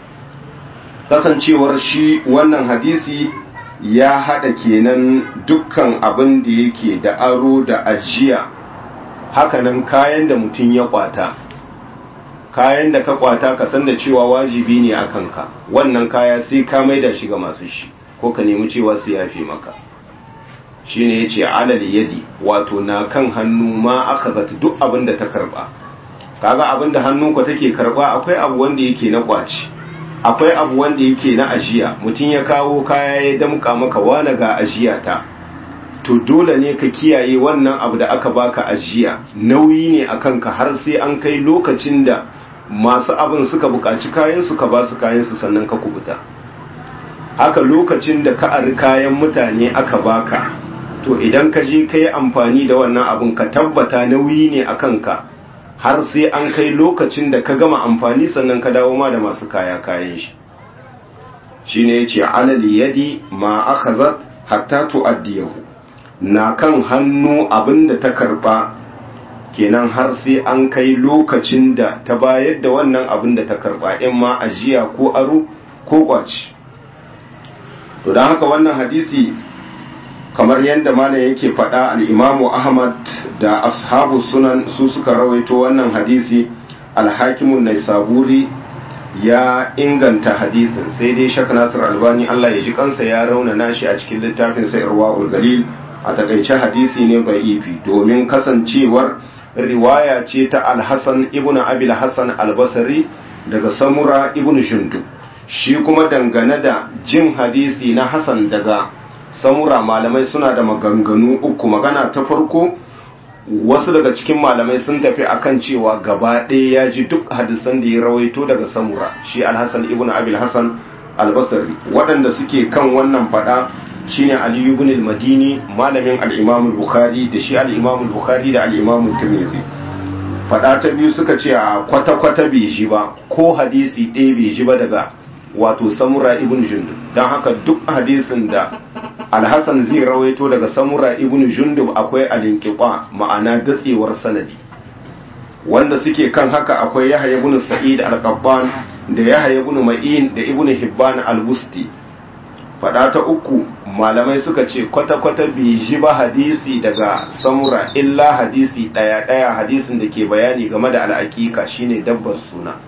kasancewar shi wannan hadisi ya haɗa kenan dukkan abin da yake da aro da ajiya hakanan kayan da mutum ya kwata kayan da ka kwata ka san da cewa wajibi ne a kanka wannan kaya sai ka maida shi ga masu shi ko ka nemi cewa su yafe maka shi ne ya ce alal yadi wato na kan hannu ma aka zata duk abin da ta karba kaga abin da hannunka take karba akwai abu wanda yake na kwaci akwai abu wanda yake na ajiya mutum ya kawo kaya ya damka maka wane ga ajiya ta to dole ne ka kiyaye wannan abu da aka baka ajiya nauyi ne a kanka har sai an kai lokacin da masu abin suka buƙaci kayan su ka ba su kayan su sannan ka kubuta haka lokacin da ka ari kayan mutane aka baka to idan ka je ka yi amfani da wannan abin ka tabbata nauyi ne a kanka har sai an kai lokacin da ka gama amfani sannan ka dawo ma da masu kaya kayan shi shi ne ya ce alal yadi ma aka zat hatta tu'addiyahu na kan hannu abin da ta karba kenan har sai an kai lokacin da ta bayar da wannan abin da ta karba in ma ajiya ko aro ko kwaci to don haka wannan hadisi kamar yadda malam yake faɗa al'imamu ahmad da ashabu sunan su suka rawaito wannan hadisi alhakimun nai saburi ya inganta hadisin sai dai shak nasir albani allah ya ji kansa ya raunana shi a cikin littafin sayarwa ulgalil a takaice hadisi ne ifi domin kasancewar riwaya ce ta alhassan ibn abil hassan albasari daga samura ibn shundu shi kuma dangane da jin hadisi na hassan daga samura malamai suna da maganganu uku magana ta farko wasu daga cikin malamai sun tafi akan cewa gaba ɗaya ya ji duk hadisan da ya rawaito daga samura shi alhassan ibn abil hassan albasari waɗanda suke kan wannan fada shine ali ibn al-madini malamin al-imam al-bukhari da shi al-imam al-bukhari da al-imam tirmidhi fada ta biyu suka ce a kwata-kwata bai ji ba ko hadisi ɗaya bai ji ba daga wato samura ibn jundub don haka duk hadisin da alhassan zai rawaito daga samura ibn jundub akwai alinkiqa ma'ana datsewar sanadi wanda suke kan haka akwai yahya ibn sa'id al-qattan da yahya ibn ma'in da ibn hibban al-busti fada ta uku malamai suka ce kwata-kwata bai ji ba hadisi daga samura illa hadisi daya-daya hadisin da ke bayani game da al'aƙiƙa shine dabbar suna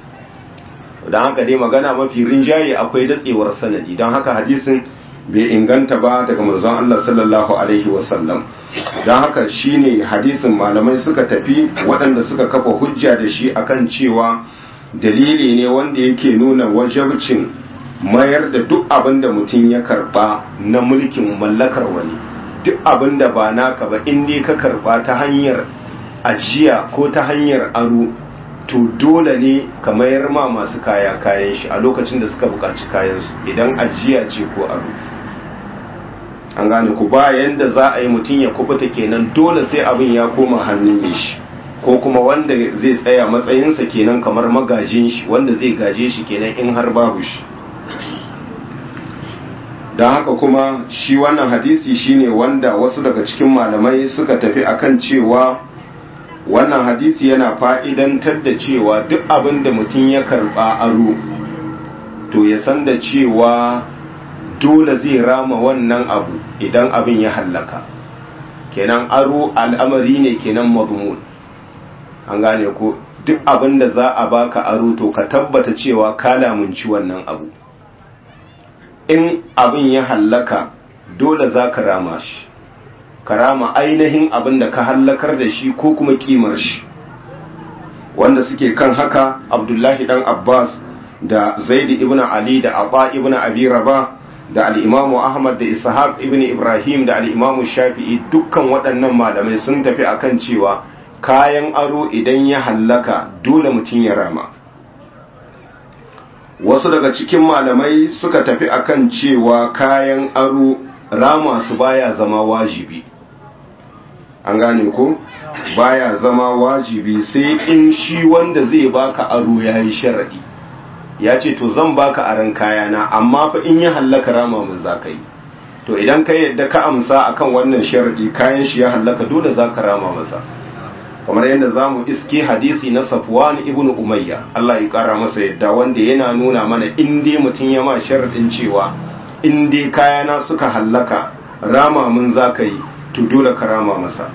don haka dai magana mafi rinjaye akwai datsewar sanadi don haka hadisin bai inganta ba daga manzon Allah sallallahu alaihi wasallam don haka shine hadisin malamai suka tafi waɗanda suka kafa hujja da shi akan cewa dalili ne wanda yake nuna wajabcin mayar da duk abin da mutum ya karba na mulkin mallakar wani duk abin da ba naka ba in dai ka karba ta hanyar ajiya ko ta hanyar aro to dole ne ka mayar ma masu kaya kayan shi a lokacin da suka buƙaci kayansu idan ajiya ce ko aro an gane ku ba yanda za a yi mutum ya kubuta kenan dole sai abin ya koma hannun mai shi ko kuma wanda zai tsaya matsayinsa kenan kamar magajin shi wanda zai gaje shi kenan in har babu shi don haka kuma shi wannan hadisi shine wanda wasu daga cikin malamai suka tafi akan cewa wannan hadisi yana fa'idantar da cewa duk abin da mutum ya karɓa aro to ya san da cewa dole zai rama wannan abu idan abin ya hallaka kenan aro al'amari ne kenan mazmun an gane ko duk abin da za a baka aro to ka tabbata cewa ka lamunci wannan abu in abin ya hallaka dole za ka rama shi ka rama ainihin abin da ka hallakar da shi ko kuma kimar shi wanda suke kan haka abdullahi dan abbas da zaidi ibn ali da abba ibn abi raba da al'imamu ahmad da ishaq ibn ibrahim da al'imamu shafi'i dukkan waɗannan malamai sun tafi akan cewa kayan aro idan ya hallaka dole mutum ya rama wasu daga cikin malamai suka tafi akan cewa kayan aro rama su baya zama wajibi an gane ko baya zama wajibi sai in shi wanda zai baka aro ya yi sharaɗi ya ce to zan baka aron kayana amma fa in ya hallaka rama mun za ka yi to idan ka yadda ka amsa akan wannan sharaɗi kayan shi ya hallaka dole za ka rama masa kamar yadda za mu iske hadisi na safwan ibn umayya Allah ya kara masa yadda wanda yana nuna mana in dai mutum ya ma sharaɗin cewa in dai kayana suka hallaka rama mun za ka yi to dole ka rama masa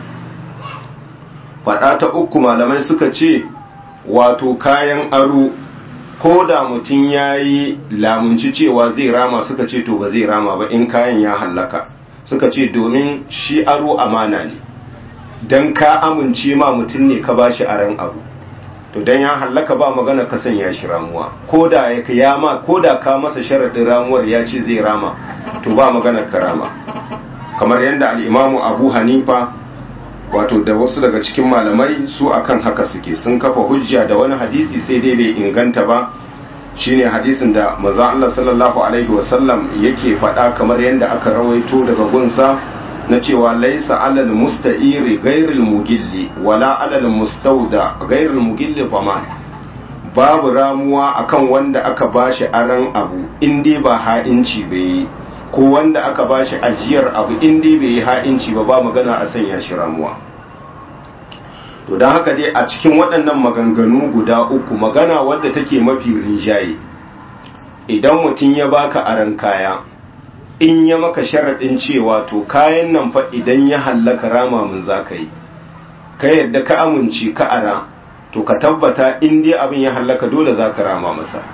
faɗa ta uku malamai suka ce wato kayan aro ko da mutum ya yi lamunci cewa zai rama suka ce to ba zai rama ba in kayan ya hallaka suka ce domin shi aro amana ne don ka amince ma mutum ne ka ba shi aran abu to don ya hallaka ba magana ka sanya shi ramuwa ko da ya ma ko da ka masa sharaɗin ramuwar ya ce zai rama to ba magana ka rama kamar yadda al'imamu abu hanifa wato da wasu daga cikin malamai su akan haka suke sun kafa hujja da wani hadisi sai dai bai inganta ba shine hadisin da maza Allah sallallahu alaihi wasallam yake faɗa kamar yadda aka rawaito daga gunsa na cewa laisa alal musta'iri ghairil mugilli wala alal mustauda ghairil mugilli faman babu ramuwa akan wanda aka bashi aran abu in dai ba ha'inci bai ko wanda aka bashi ajiyar abu in dai bai yi ha'inci ba ba magana a sanya shi ramuwa to don haka dai a cikin waɗannan maganganu guda uku magana wadda take mafi rinjaye idan mutum ya baka aran kaya in ya maka sharaɗin cewa to kayan nan fa idan ya hallaka rama mun za ka yi ka yadda ka amince ka ara to ka tabbata in dai abin ya hallaka dole za ka rama masa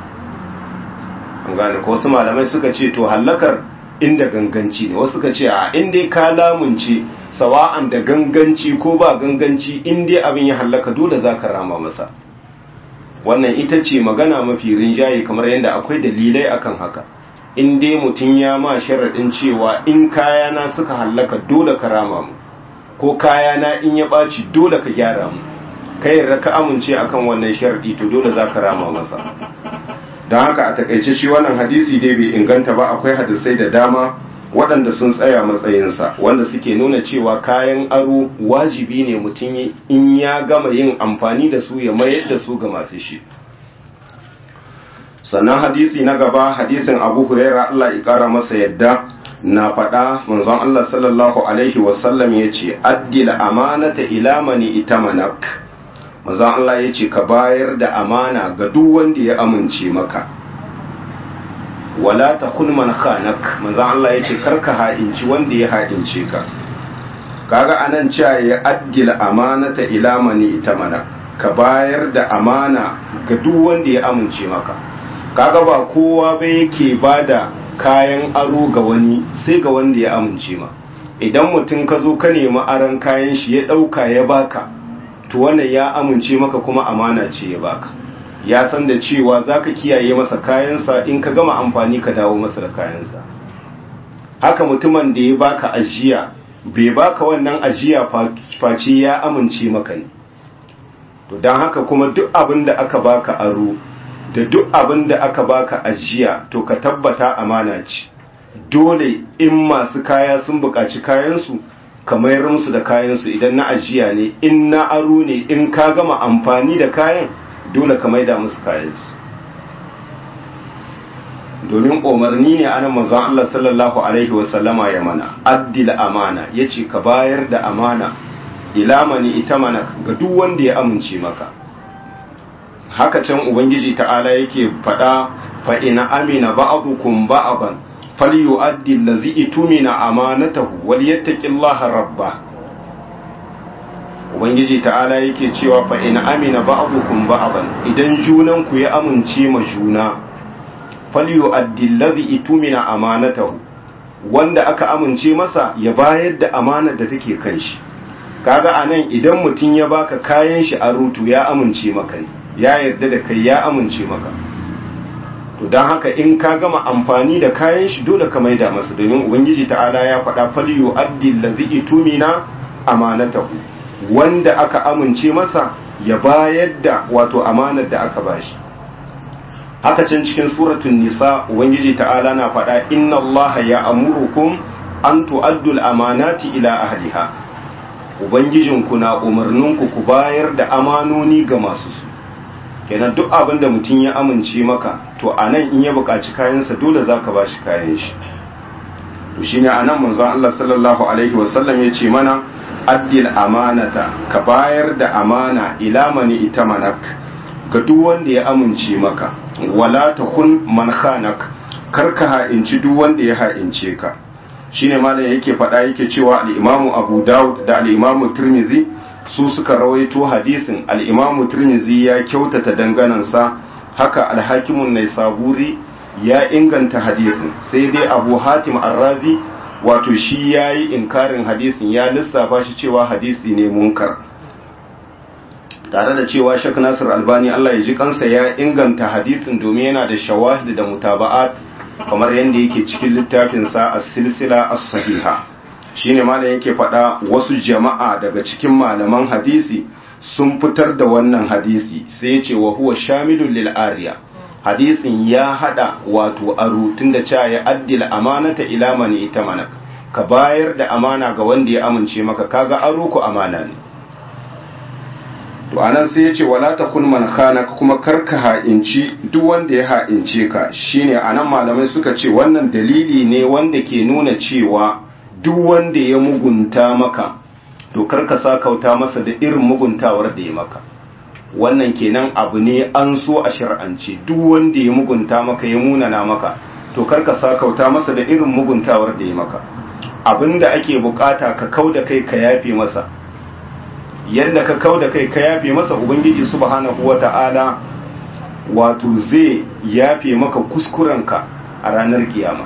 an gane ko wasu malamai suka ce to hallakar inda ganganci ne wasu suka ce a in dai ka lamunce sawa'an da ganganci ko ba ganganci in dai abin ya hallaka dole za ka rama masa wannan ita ce magana mafi rinjaye kamar yadda akwai dalilai akan haka in dai mutum ya ma sharaɗin cewa in kayana suka hallaka dole ka rama mu ko kayana in ya ɓaci dole ka gyara mu ka yarda ka amince akan wannan sharaɗi to dole za ka rama masa don haka a takaice shi wannan hadisi dai bai inganta ba akwai hadisai da dama waɗanda sun tsaya matsayinsa wanda suke nuna cewa kayan aro wajibi ne mutum in ya gama yin amfani da su ya mayar da su ga masu shi sannan hadisi na gaba hadisin abu huraira Allah ya kara masa yadda na faɗa manzon Allah sallallahu alaihi wasallam ya ce addil amanata ila mani itamanak manzon Allah ya ce ka bayar da amana ga duk wanda ya amince maka wala ta kun man khanak manzon Allah ya ce karka ha'inci wanda ya ha'ince ka kaga anan cewa ya addil amanata ila mani itamanak ka bayar da amana ga duk wanda ya amince maka kaga ba kowa ba yake bada kayan aro ga wani sai ga wanda ya amince ma idan mutum ka zo ka nemi aron kayan shi ya ɗauka ya baka to wannan ya amince maka kuma amana ce ya baka ya san da cewa za ka kiyaye masa kayansa in ka gama amfani ka dawo masa da kayansa haka mutumin da ya baka ajiya bai baka wannan ajiya face ya amince maka ne to don haka kuma duk abin da aka baka aro da duk abin da aka baka ajiya to ka tabbata amana ce dole in masu kaya sun buƙaci kayansu ka mayar musu da kayansu idan na ajiya ne in na aro ne in ka gama amfani da kayan dole ka maida musu kayansu domin umarni ne ana manzon Allah sallallahu alaihi wasallama ya mana addil amana yace ka bayar da amana ila mani itamana ga duk wanda ya amince maka haka can ubangiji ta'ala yake faɗa fa ina amina ba'dukum ba'dan falyu'addi allazi itumina amanatahu wal yattaqillaha rabbah ubangiji ta'ala yake cewa fa ina amina ba'dukum ba'dan idan junan ku ya amince ma juna falyu'addi allazi itumina amanatahu wanda aka amince masa ya bayar da amanar da take kan shi kaga anan idan mutum ya baka kayan shi a rutu ya amince maka ne ya yarda da kai ya amince maka to don haka in ka gama amfani da kayan shi dole ka maida masa domin ubangiji ta'ala ya faɗa faliyo addi lazi itumina amanatahu wanda aka amince masa ya bayar da wato amanar da aka bashi haka can cikin suratul nisa ubangiji ta'ala na faɗa inna allaha ya amurukum an tu'addu al-amanati ila ahliha ubangijinku na umarninku ku bayar da amanoni ga masu su kenan duk abin da mutum ya amince maka to a nan in ya buƙaci kayansa dole za ka ba shi kayan shi to shi ne a nan manzon Allah sallallahu alaihi wasallam ya ce mana addil amanata ka bayar da amana ila mani ita manak ga duk wanda ya amince maka wala ta kun man khanak kar ka ha'inci duk wanda ya ha'ince ka shine malam yake faɗa yake cewa al-imamu abu daud da al-imamu tirmidhi su suka rawaito hadisin al'imamu turmizi ya kyautata danganansa haka alhakimun nai saburi ya inganta hadisin sai dai abu hatim arrazi wato shi ya yi inkarin hadisin ya lissafa shi cewa hadisi ne munkar tare da cewa shak nasir albani allah ya ji kansa ya inganta hadisin domin yana da shawahid da mutaba'at kamar yadda yake cikin littafinsa a silsila as-sahiha shine malam yake faɗa wasu jama'a daga cikin malaman hadisi sun fitar da wannan hadisi sai ya ce wa huwa shamilun lil ariya hadisin ya hada wato aro tunda cewa ya addil amanata ila man itamanak ka bayar da amana ga wanda ya amince maka kaga aro ku amana ne to anan sai ya ce wala takun man khanaka kuma karka ha'inci duk wanda ya ha'ince ka shine anan malamai suka ce wannan dalili ne wanda ke nuna cewa duk wanda ya mugunta maka to karka sakauta masa da irin muguntawar da ya maka wannan kenan abu ne an so a shar'ance duk wanda ya mugunta maka ya munana maka to karka sakauta masa da irin muguntawar da ya maka abinda ake bukata ka kau da kai ka yafe masa yadda ka kau da kai ka yafe masa ubangiji subhanahu wata'ala wato zai yafe maka kuskurenka a ranar kiyama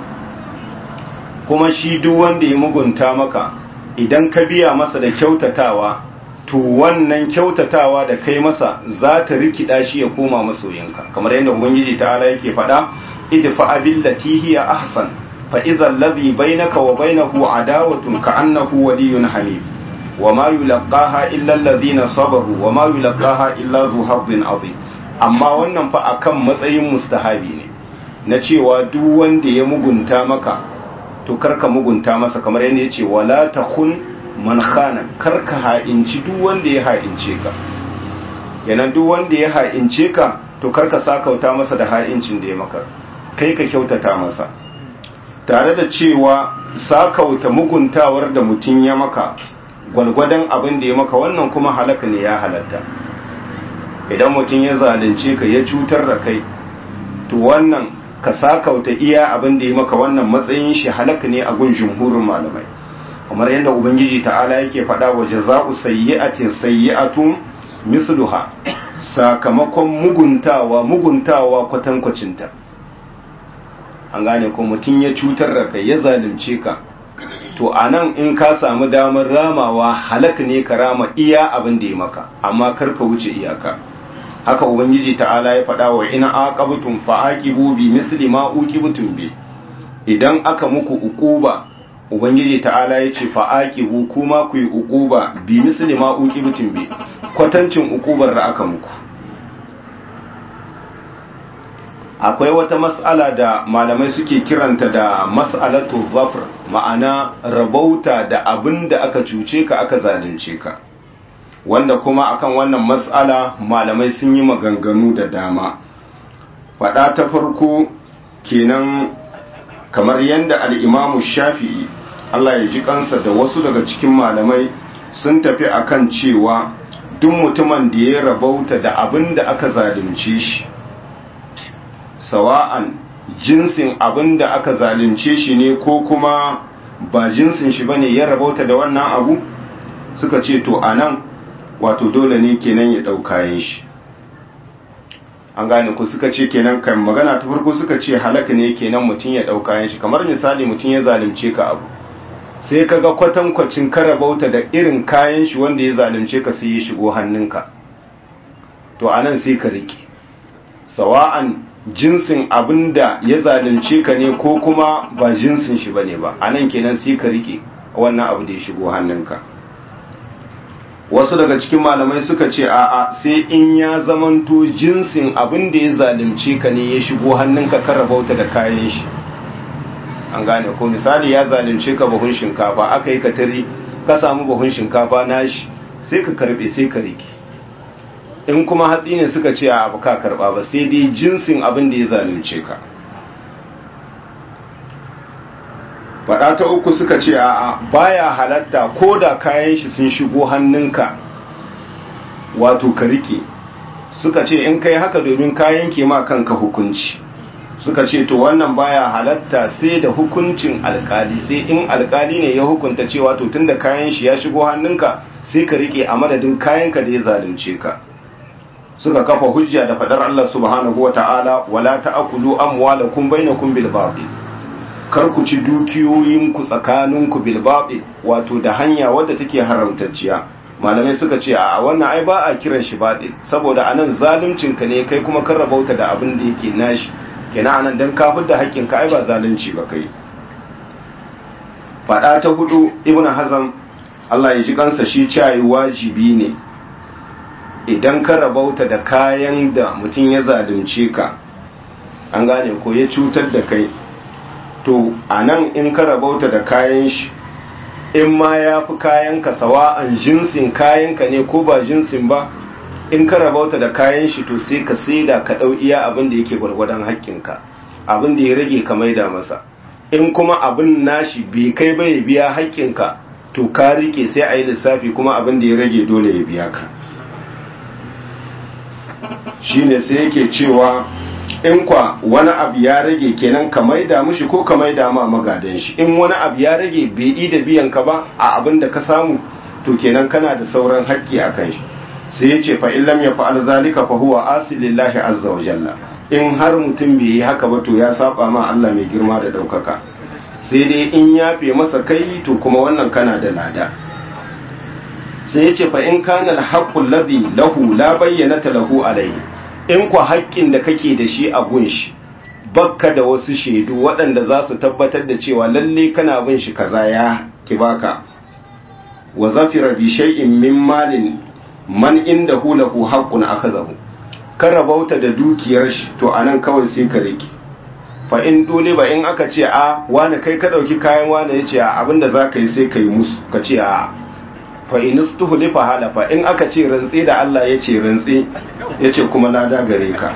kuma shi duk wanda ya mugunta maka idan ka biya masa da kyautatawa to wannan kyautatawa da kai masa za ta rikida shi ya koma masoyinka kamar yadda ubangiji ta'ala yake faɗa idfa billati hiya ahsan fa idza alladhi bainaka wa bainahu adawatun ka'annahu waliyyun hamim wama yulqaha illa alladhina sabaru wama yulqaha illa dhu hazzin azim amma wannan fa akan matsayin mustahabi ne na cewa duk wanda ya mugunta maka to karka mugunta masa kamar yadda yace wala takhun man khana karka ha'inci duk wanda ya ha'ince ka kenan duk wanda ya ha'ince ka to karka sakauta masa da ha'incin da ya maka kai ka kyautata masa tare da cewa sakauta muguntawar da mutum ya maka gwalgwadon abin da ya maka wannan kuma halaka ne ya halatta idan mutum ya zalunce ka ya cutar da kai to wannan ka sakauta iya abin da ya maka wannan matsayin shi halaka ne a gun jumhurin malamai kamar yadda ubangiji ta'ala yake faɗa wa jaza'u sayyi'atin sayyi'atun misluha sakamakon muguntawa muguntawa kwatankwacinta an gane ko mutum ya cutar da kai ya zalunce ka to anan in ka samu damar ramawa halak ne ka rama iya abin da ya maka amma kar ka wuce iyaka haka ubangiji ta'ala ya faɗa wa ina aqabtum fa'aqibu bi misli ma uqibtum bi idan aka muku uquba ubangiji ta'ala ya ce fa'aqibu kuma ku yi uquba bi misli ma uqibtum bi kwatancin uqubar da aka muku akwai wata mas'ala da malamai suke kiranta da mas'alatu zafr ma'ana rabauta da abin da aka cuce ka aka zalunce ka wanda kuma akan wannan mas'ala malamai sun yi maganganu da dama faɗa ta farko kenan kamar yadda al'imamu shafi'i Allah ya ji kansa da wasu daga cikin malamai sun tafi akan cewa duk mutumin da ya rabauta da abin da aka zalunce shi sawa'an jinsin abin da aka zalunce shi ne ko kuma ba jinsin shi bane ya rabauta da wannan abu suka ce to anan wato dole ne kenan ya ɗau kayan shi an gane ku suka ce kenan kan magana ta farko suka ce halaka ne kenan mutum ya ɗau kayan shi kamar misali mutum ya zalunce ka abu sai ka ga kwatankwacin karabauta da irin kayan shi wanda ya zalunce ka sai ya shigo hannunka to anan sai ka riƙe sawa'an jinsin abin da ya zalunce ka ne ko kuma ba jinsin shi bane ba anan kenan sai ka riƙe wannan abu da ya shigo hannunka wasu daga cikin malamai suka ce a'a sai in ya zamanto jinsin abin da ya zalunce ka ne ya shigo hannunka ka rabauta da kayan shi an gane ko misali ya zalunce ka buhun shinkafa aka yi katari ka samu buhun shinkafa nashi sai ka karbe sai ka riki in kuma hatsi ne suka ce a abu ka karba ba sai dai jinsin abin da ya zalunce ka faɗa ta uku suka ce a baya halatta ko da kayan shi sun shigo hannunka wato ka rike suka ce in kai haka domin kayan ke ma kanka hukunci suka ce to wannan baya halatta sai da hukuncin alkali sai in alkali ne ya hukunta cewa to tunda kayan shi ya shigo hannunka sai ka rike a madadin kayanka da ya zalunce ka suka kafa hujja da fadar Allah subhanahu wata'ala wala ta'kulu amwalakum bainakum bil batil kar ku ci dukiyoyinku tsakaninku bil batil wato da hanya wadda take haramtacciya malamai suka ce a wannan ai ba a kiran shi batil saboda anan zaluncin ka ne kai kuma kan rabauta da abin da yake nashi kenan anan dan kafir da haƙƙin ka ai ba zalunci ba kai fada ta hudu ibnu hazam Allah ya ji kansa shi cayi wajibi ne idan ka rabauta da kayan da mutum ya zalunce ka an gane ko ya cutar da kai to anan in ka rabauta da kayan shi in ma ya fi kayanka sawa'an jinsin kayanka ne ko ba jinsin ba in ka rabauta da kayan shi to sai ka saida ka ɗau iya abin da yake gwargwadon haƙƙinka abin da ya rage ka maida masa in kuma abin nashi bai kai ba ya biya haƙƙinka to ka rike sai a yi lissafi kuma abin da ya rage dole ya biya ka shine sai yake cewa in kwa wani abu ya rage kenan ka maida mushi ko ka maida ma magadan shi in wani abu ya rage bai yi da biyan ka ba a abin da ka samu to kenan kana da sauran haƙƙi a kan shi sai ya ce fa'in lam ya fa'al zalika fa huwa asilillahi azza wa jalla in har mutum bai yi haka ba to ya saba ma Allah mai girma da ɗaukaka sai dai in ya fi masa kai to kuma wannan kana da lada sai ya ce fa in kana haqqul ladhi lahu la bayyana lahu alayhi in ku haƙƙin da kake da shi a gunshi bakka da wasu shaidu waɗanda za su tabbatar da cewa lalle kana bin shi kaza ya ki baka wa zafira bi shay'in min malin man inda hu lahu haqqun akazahu ka rabauta da dukiyar shi to anan kawai sai ka rike fa in dole ba in aka ce a wani kai ka dauki kayan wani yace a abinda zaka yi sai kai musu ka ce a fa in istuhlifa halafa in aka ce rantsi da Allah yace rantsi yace kuma na da gare ka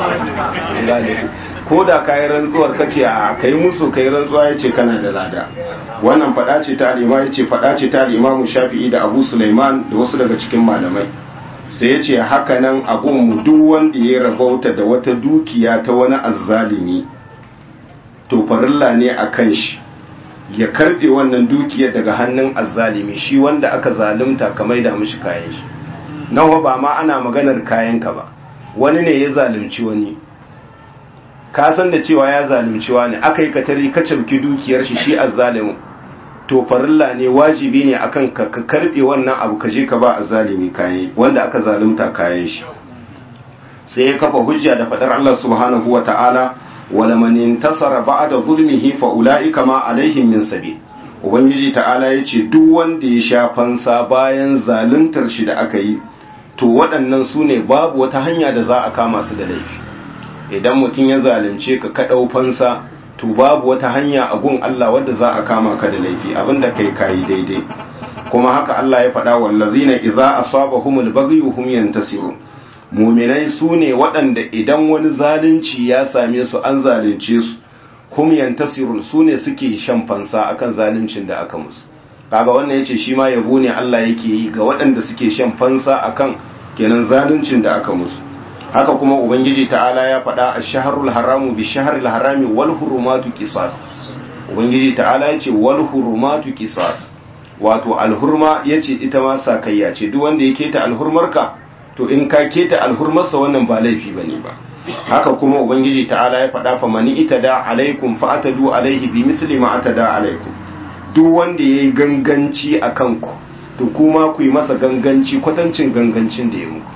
ko da kayi rantsuwar ka ce a kai musu kai rantsuwa yace kana da lada wannan fada ce ta alima yace fada ce ta Imam Shafi'i da Abu Sulaiman da wasu daga cikin malamai sai yace haka nan abun mu duk wanda ya rabauta da wata dukiya ta wani azzalimi to farilla ne akan shi ya karbe wannan dukiyar daga hannun azzalimi shi wanda aka zalunta ka maida mishi kayan shi nawa ba ma ana maganar kayanka ba wani ne ya zalunci wani ka san da cewa ya zalunci wani aka yi katari ka cabki dukiyar shi shi azzalimin to farilla ne wajibi ne akan ka ka karbe wannan abu ka je ka ba azzalimi kayan wanda aka zalunta kayan shi sai ya kafa hujja da fadar Allah subhanahu wa ta'ala wala man intasara ba'da zulmihi fa ulaika ma alaihim min sabil ubangiji ta'ala yace duk wanda ya sha fansa bayan zaluntar shi da aka yi to waɗannan su ne babu wata hanya da za a kama su da laifi idan mutum ya zalunce ka ka ɗau fansa to babu wata hanya a gun Allah wadda za a kama ka da laifi abinda kai kayi daidai kuma haka Allah ya faɗa wallazina idza asabahumul baghyu hum yantasirun muminai su ne waɗanda idan wani zalunci ya same su an zalunce su hum yantasirun su ne suke shan fansa akan zaluncin da aka musu kaga wannan yace shi ma yabo ne Allah yake yi ga waɗanda suke shan fansa akan kenan zaluncin da aka musu haka kuma ubangiji ta'ala ya faɗa ash-shahrul haramu bi shahril harami wal hurumatu qisas ubangiji ta'ala yace wal hurumatu qisas wato alhurma yace ita ma sakayya ce duk wanda ya keta alhurmarka to in ka keta alhurmarsa wannan ba laifi bane ba haka kuma ubangiji ta'ala ya faɗa fa mani itada alaikum fa atadu alaihi bi misli ma atada alaikum duk wanda yayi ganganci akan ku to kuma ku yi masa ganganci kwatancin gangancin da ya muku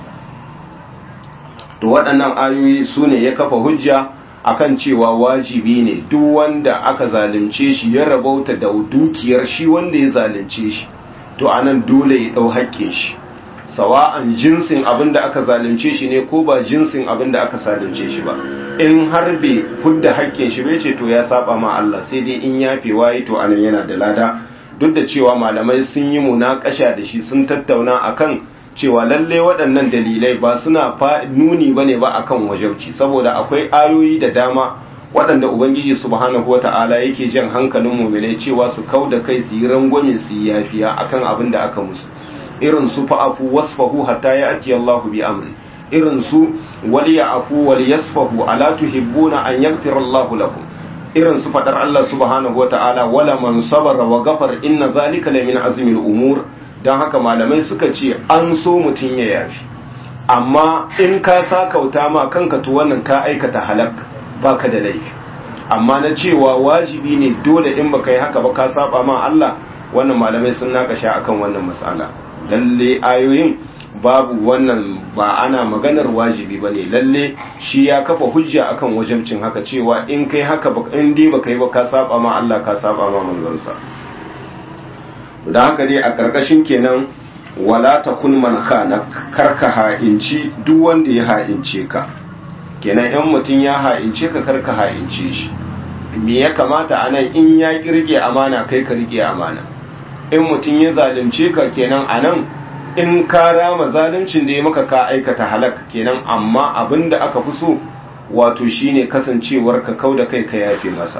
to waɗannan ayoyi su ne ya kafa hujja akan cewa wajibi ne duk wanda aka zalunce shi ya rabauta da dukiyar shi wanda ya zalunce shi to anan dole ya ɗau haƙƙin shi sawa'an jinsin abin da aka zalunce shi ne ko ba jinsin abin da aka zalunce shi ba in har bai fudda haƙƙin shi bai ce to ya saba ma Allah sai dai in yafe waye to anan yana da lada duk da cewa malamai sun yi munakasha da shi sun tattauna akan cewa lalle waɗannan dalilai ba suna nuni bane ba akan wajabci saboda akwai ayoyi da dama waɗanda ubangiji subhanahu wata'ala yake jan hankalin mu'minai cewa su kauda kai su yi rangwame su yi yafiya akan abin da aka musu irin su fa'afu wasfahu hatta ya ati Allahu bi amri irin su wal ya'fu wal yasfahu ala tuhibbuna an yaghfira Allahu lakum irin su fadar Allah subhanahu wata'ala wala man sabara wa ghafar inna zalika la min azmi al-umur dan haka malamai suka ce an so mutun ya yafi amma in ka sakauta ma kanka to wannan ka aikata halak baka da laifi amma na cewa wajibi ne dole in baka yi haka ba ka saba ma Allah wannan malamai sun nakasha akan wannan mas'ala lalle ayoyin babu wannan ba ana maganar wajibi bane lalle shi ya kafa hujja akan wajibcin haka cewa in kai haka in dai baka yi ba ka saba ma Allah ka saba ma manzansa da haka dai a karkashin kenan wala takun man khana karka ha'inci duk wanda ya ha'ince ka kenan in mutum ya ha'ince ka karka ha'ince shi me ya kamata anan in ya kirge amana kai ka rike amana in mutum ya zalunce ka kenan a nan in ka rama zaluncin da ya maka ka aikata halak kenan amma abin da aka fi so wato shine kasancewar ka kau da kai ka yafe masa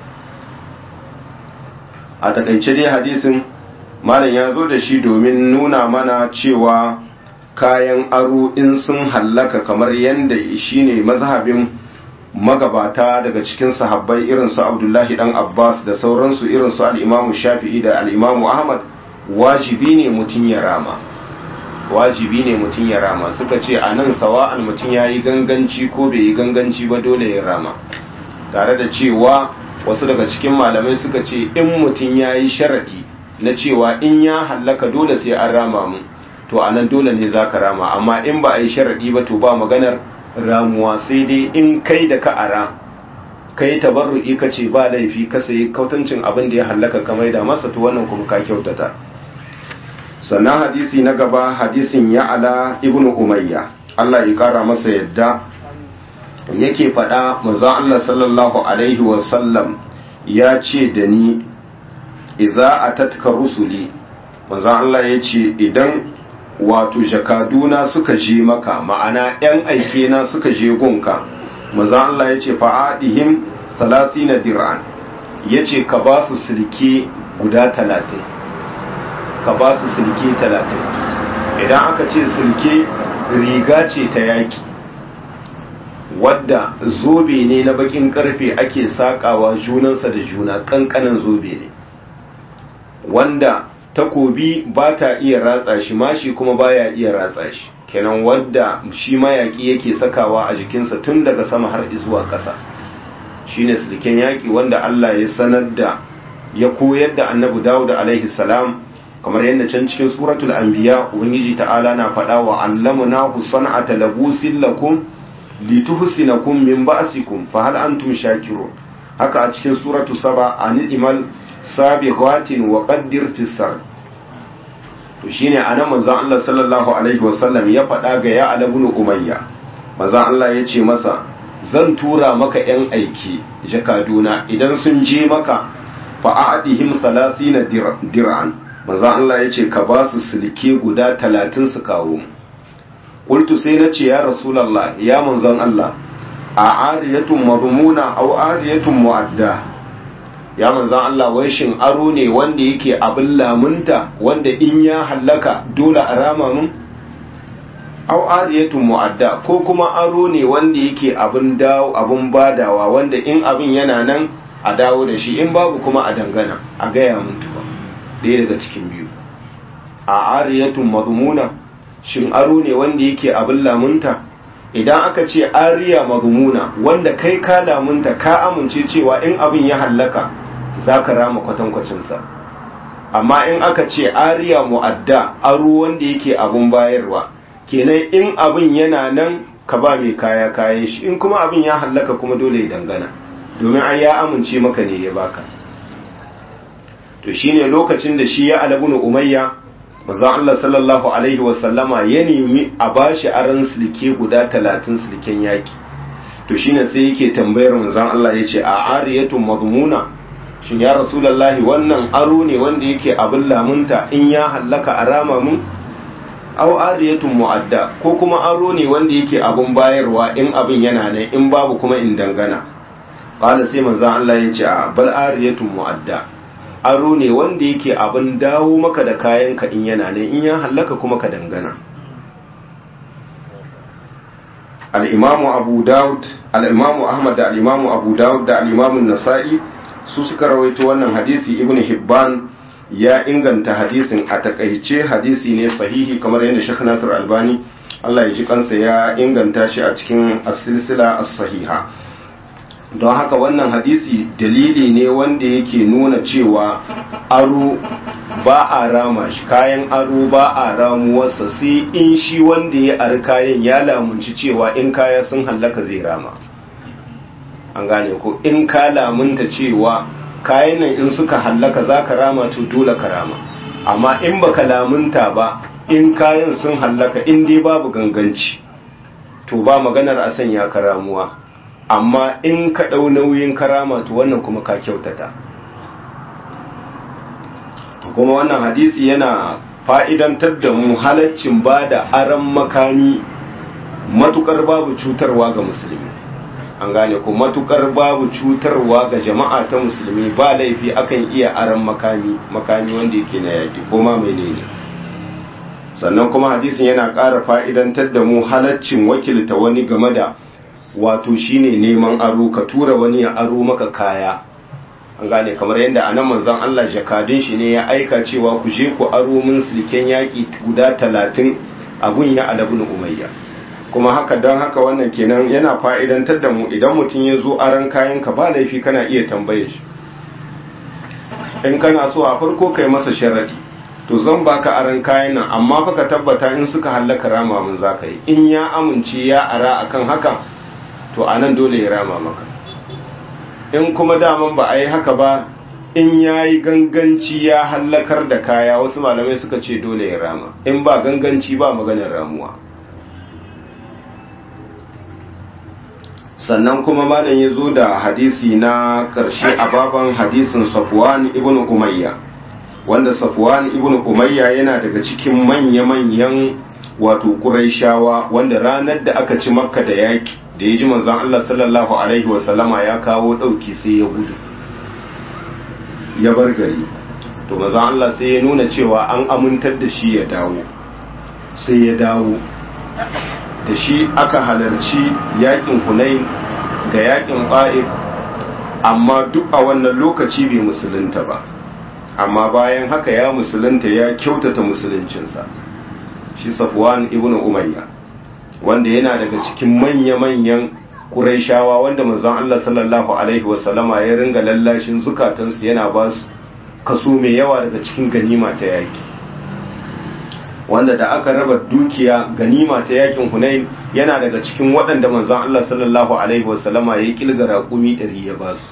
a takaice dai hadisin malam ya zo da shi domin nuna mana cewa kayan aro in sun hallaka kamar yadda shine mazhabin magabata daga cikin sahabbai irin su Abdullahi dan Abbas da sauransu irin su al-Imam Shafi'i da al-Imam Ahmad wajibi ne mutun ya rama wajibi ne mutun ya rama suka ce anan sawa'an mutun yayi ganganci ko bai yi ganganci ba dole ya rama tare da cewa wasu daga cikin malamai suka ce in mutun yayi sharadi na cewa in ya hallaka dole sai an rama mu to anan dole ne zaka rama amma in ba a yi sharadi ba to ba maganar ramuwa sai dai in kai da ka ara kai tabarru'i ka ce ba laifi ka sayi kautancin abin da ya hallaka ka maida masa to wannan kuma ka kyautata sannan hadisi na gaba hadisin ya ala ibnu umayya Allah ya kara masa yadda yake faɗa manzo Allah sallallahu alaihi wa sallam ya ce da ni idza atatka rusuli manzo Allah ya ce idan wato jakaduna suka je maka ma'ana 'yan aike na suka je gunka maza Allah ya ce fa'adihim na dir'an ya ce ka ba su silke guda talatin ka ba su silke talatin idan aka ce silke riga ce ta yaki wadda zobe ne na bakin karfe ake sakawa junansa da juna kankanan zobe ne wanda takobi ba ta iya ratsa shi mashi kuma baya iya ratsa shi kenan wadda shi mayaki yake sakawa a jikinsa tun daga sama har zuwa ƙasa shine sulken yaki wanda Allah ya sanar da ya koyar da annabi Dawud alaihi salam kamar yadda can cikin suratul anbiya ubangiji ta'ala na faɗa wa allamnahu san'ata labusin lakum lituhsinakum min ba'sikum fa hal antum shakirun haka a cikin suratu saba animal sabiqatin wa qaddir fi sar to shine anan manzon Allah sallallahu alaihi wasallam ya faɗa ga ya ala ibn umayya manzon Allah ya ce masa zan tura maka yan aiki jakaduna idan sun je maka fa a'dihim 30 dir'an manzon Allah ya ce ka ba su silke guda 30 su kawo qultu sai na ce ya rasulullah ya manzon Allah a ariyatun madmuna aw ariyatun mu'adda ya manzan Allah wai shin aro ne wanda yake abin lamunta wanda in ya hallaka dole a rama mun au ariyatun mu'adda ko kuma aro ne wanda yake abin dawo abin badawa wanda in abin yana nan a dawo da shi in babu kuma a dangana a gaya mun tuba ɗaya daga cikin biyu a ariyatun madmuna shin aro ne wanda yake abin lamunta idan aka ce ariya madmuna wanda kai ka lamunta ka amince cewa in abin ya hallaka za ka rama kwatankwacinsa amma in aka ce ariya mu'adda aro wanda yake abin bayarwa kenan in abin yana nan ka ba mai kaya kayan shi in kuma abin ya hallaka kuma dole ya dangana domin an ya amince maka ne ya baka to shine lokacin da shi ya alabunu umayya manzon Allah sallallahu alaihi wasallama ya nemi a bashi aran silke guda talatin silken yaki to shine sai yake tambayar manzon Allah yace a ariyatun madmuna shin ya rasulullahi wannan aro ne wanda yake abin lamunta in ya hallaka a rama mun aw ariyatun mu'adda ko kuma aro ne wanda yake abun bayarwa in abin yana nan in babu kuma in dangana qala sai manzon Allah ya ce a bal ariyatun mu'adda aro ne wanda yake abin dawo maka da kayan ka in yana nan in ya hallaka kuma ka dangana al-imamu abu daud al-imamu ahmad da al-imamu abu daud da al-imamu nasa'i su suka rawaito wannan hadisi ibnu hibban ya inganta hadisin a takaice hadisi ne sahihi kamar yadda Sheikh Nasir Albani Allah ya ji kansa ya inganta shi a cikin as-silsila as-sahiha don haka wannan hadisi dalili ne wanda yake nuna cewa aro ba a rama shi kayan aro ba a ramuwarsa sai in shi wanda ya ari kayan ya lamunci cewa in kaya sun hallaka zai rama an gane ko in ka lamunta cewa kayan nan in suka hallaka za ka rama to dole ka rama amma in baka lamunta ba in kayan sun hallaka in dai babu ganganci to ba maganar a sanya ka ramuwa amma in ka ɗau nauyin karama to wannan kuma ka kyautata kuma wannan hadisi yana fa'idantar da mu halaccin ba da aran makami matukar babu cutarwa ga musulmi an gane ko matukar babu cutarwa ga jama'a ta musulmi ba laifi akan iya aran makami makami wanda yake na yaƙi ko ma menene sannan kuma hadisin yana ƙara fa'idantar da mu halaccin wakilta wani game da wato shine neman aro ka tura wani ya aro maka kaya an gane kamar yadda a nan manzon Allah jakadun shi ne ya aika cewa ku je ku aro min silken yaƙi guda talatin a gun ya alabun umayya kuma haka don haka wannan kenan yana fa'idantar da mu idan mutum ya zo aran kayan ka ba laifi kana iya tambaye shi in kana so a farko kai masa sharadi to zan baka aran kayan nan amma fa ka tabbata in suka hallaka rama mun zaka yi in ya amince ya ara akan haka to anan dole ya rama maka in kuma daman ba a yi haka ba in ya yi ganganci ya hallakar da kaya wasu malamai suka ce dole ya rama in ba ganganci ba maganar ramuwa sannan kuma malam ya zo da hadisi na ƙarshe a baban hadisin safwan ibn umayya wanda safwan ibn umayya yana daga cikin manya-manyan wato ƙuraishawa wanda ranar da aka ci makka da yaki da ya ji manzon Allah sallallahu alaihi wasallama ya kawo ɗauki sai ya gudu ya bar gari to manzon Allah sai ya nuna cewa an amintar da shi ya dawo sai ya dawo da shi aka halarci yakin hunain da yakin ƙa'if amma duk a wannan lokaci bai musulunta ba amma bayan haka ya musulunta ya kyautata musuluncinsa shi safwan ibn umayya wanda yana daga cikin manya-manyan ƙuraishawa wanda manzon Allah sallallahu alaihi wasallama ya ringa lallashin zukatansu yana ba su kaso mai yawa daga cikin ganima ta yaki wanda da aka raba dukiya ganima ta yakin Hunain yana daga cikin waɗanda manzon Allah sallallahu alaihi wasallama ya kilga raƙumi ɗari ya ba su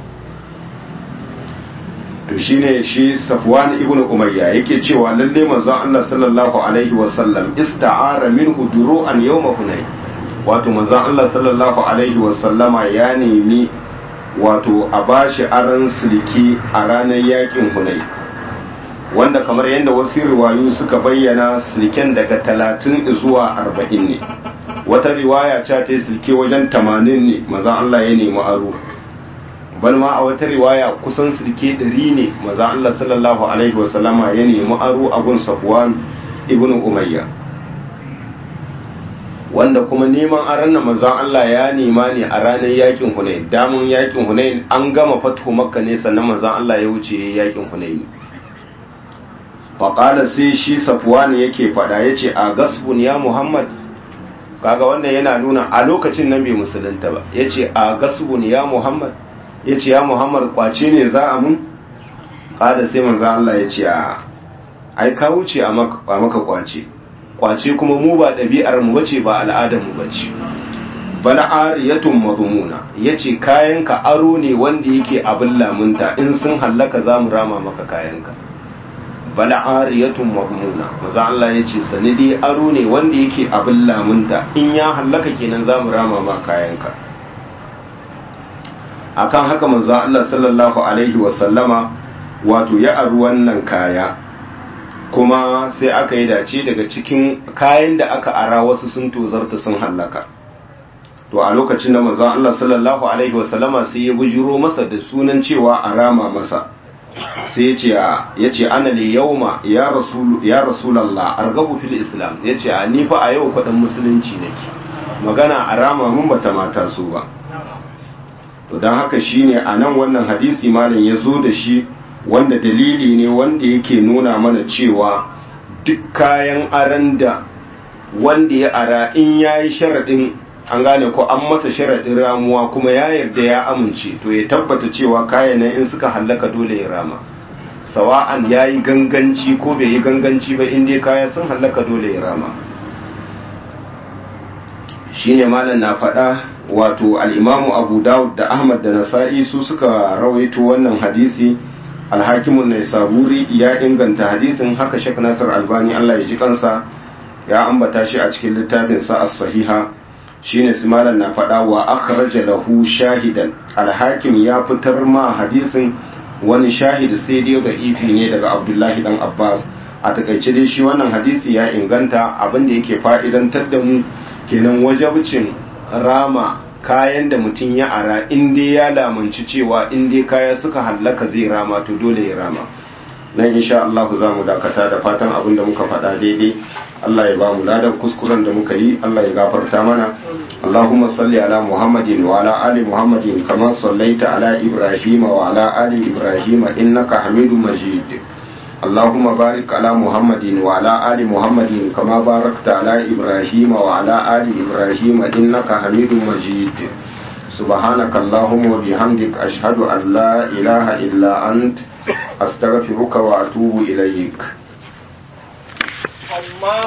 to shine shi Safwan ibn Umayya yake cewa lalle manzon Allah sallallahu alaihi wasallam ista'ara minhu duru'an yawma Hunain wato manzon Allah sallallahu alaihi wasallama ya nemi wato a bashi aran silki a ranar yakin Hunain wanda kamar yadda wasu riwayu suka bayyana silken daga talatin zuwa arba'in ne wata riwaya ce ta yi silke wajen tamanin ne maza Allah ya nemi aro bal ma a wata riwaya kusan sirke ɗari ne maza Allah sallallahu alaihi wasallama ya nemi aro a gun Safwan ibn Umayya wanda kuma neman aron na manzon Allah ya nema ne a ranar yakin Hunain damun yakin Hunain an gama fatu Makka ne sannan manzon Allah ya wuce yakin Hunain faƙala sai shi Safwan yake faɗa yace a gasbun ya Muhammad kaga wanda yana nuna a lokacin nan bai musulunta ba yace a gasbun ya Muhammad yace ya Muhammad kwace ne za a mun kada sai manzon Allah yace a ai ka wuce a maka kwace kwace kuma mu ba ɗabi'ar mu bace ba al'adar mu bace bal ariyatun madmuna yace kayanka aro ne wanda yake abin lamunta in sun hallaka zamu rama maka kayanka bal ariyatun madmuna maza Allah yace sanidi aro ne wanda yake abin lamunta in ya hallaka kenan zamu rama ma kayanka akan haka manzo Allah sallallahu alaihi wa sallama wato ya aru wannan kaya kuma sai aka yi dace daga cikin kayan da aka ara wasu sun tozarta sun hallaka to a lokacin da manzon Allah sallallahu alaihi wasallama sai ya bujiro masa da sunan cewa a rama masa sai yace yace ana li yauma ya rasul ya rasulullah argabu fil islam yace a ni fa a yau kudin musulunci nake magana a rama mun bata mata su ba to dan haka shine a nan wannan hadisi malam ya zo da shi wanda dalili ne wanda yake nuna mana cewa duk kayan aran da wanda ya ara in ya yi sharaɗin an gane ko an masa sharaɗin ramuwa kuma ya yarda ya amince to ya tabbata cewa kayan nan in suka hallaka dole ya rama sawa'an ya yi ganganci ko bai yi ganganci ba in dai kaya sun hallaka dole ya rama shine malam na faɗa wato al'imamu abu dawud da ahmad da nasa'i su suka rawaito wannan hadisi alhakimun ne saburi ya inganta hadisin haka shek nasir albani allah ya ji kansa ya ambata shi a cikin littafin sa as-sahiha shine simalan na faɗa wa akhraja lahu shahidan alhakim ya fitar ma hadisin wani shahid sai dai ga ifi ne daga abdullahi dan abbas a takaice dai shi wannan hadisi ya inganta abin da yake fa'idantar da mu kenan wajabcin rama kayan da mutum ya ara in dai ya lamunci cewa in dai kaya suka hallaka zai rama to dole ya rama nan insha Allah za mu dakata da fatan abin da muka faɗa daidai Allah ya ba mu ladan kuskuren da muka yi Allah ya gafarta mana Allahumma salli ala Muhammadin wa ala ali Muhammadin kama sallaita ala Ibrahim wa ala ali Ibrahim innaka Hamidum Majid اللهم بارك على محمد وعلى آل محمد كما باركت على إبراهيم وعلى آل إبراهيم إنك حميد مجيد سبحانك اللهم وبحمدك أشهد أن لا إله إلا أنت أستغفرك وأتوب إليك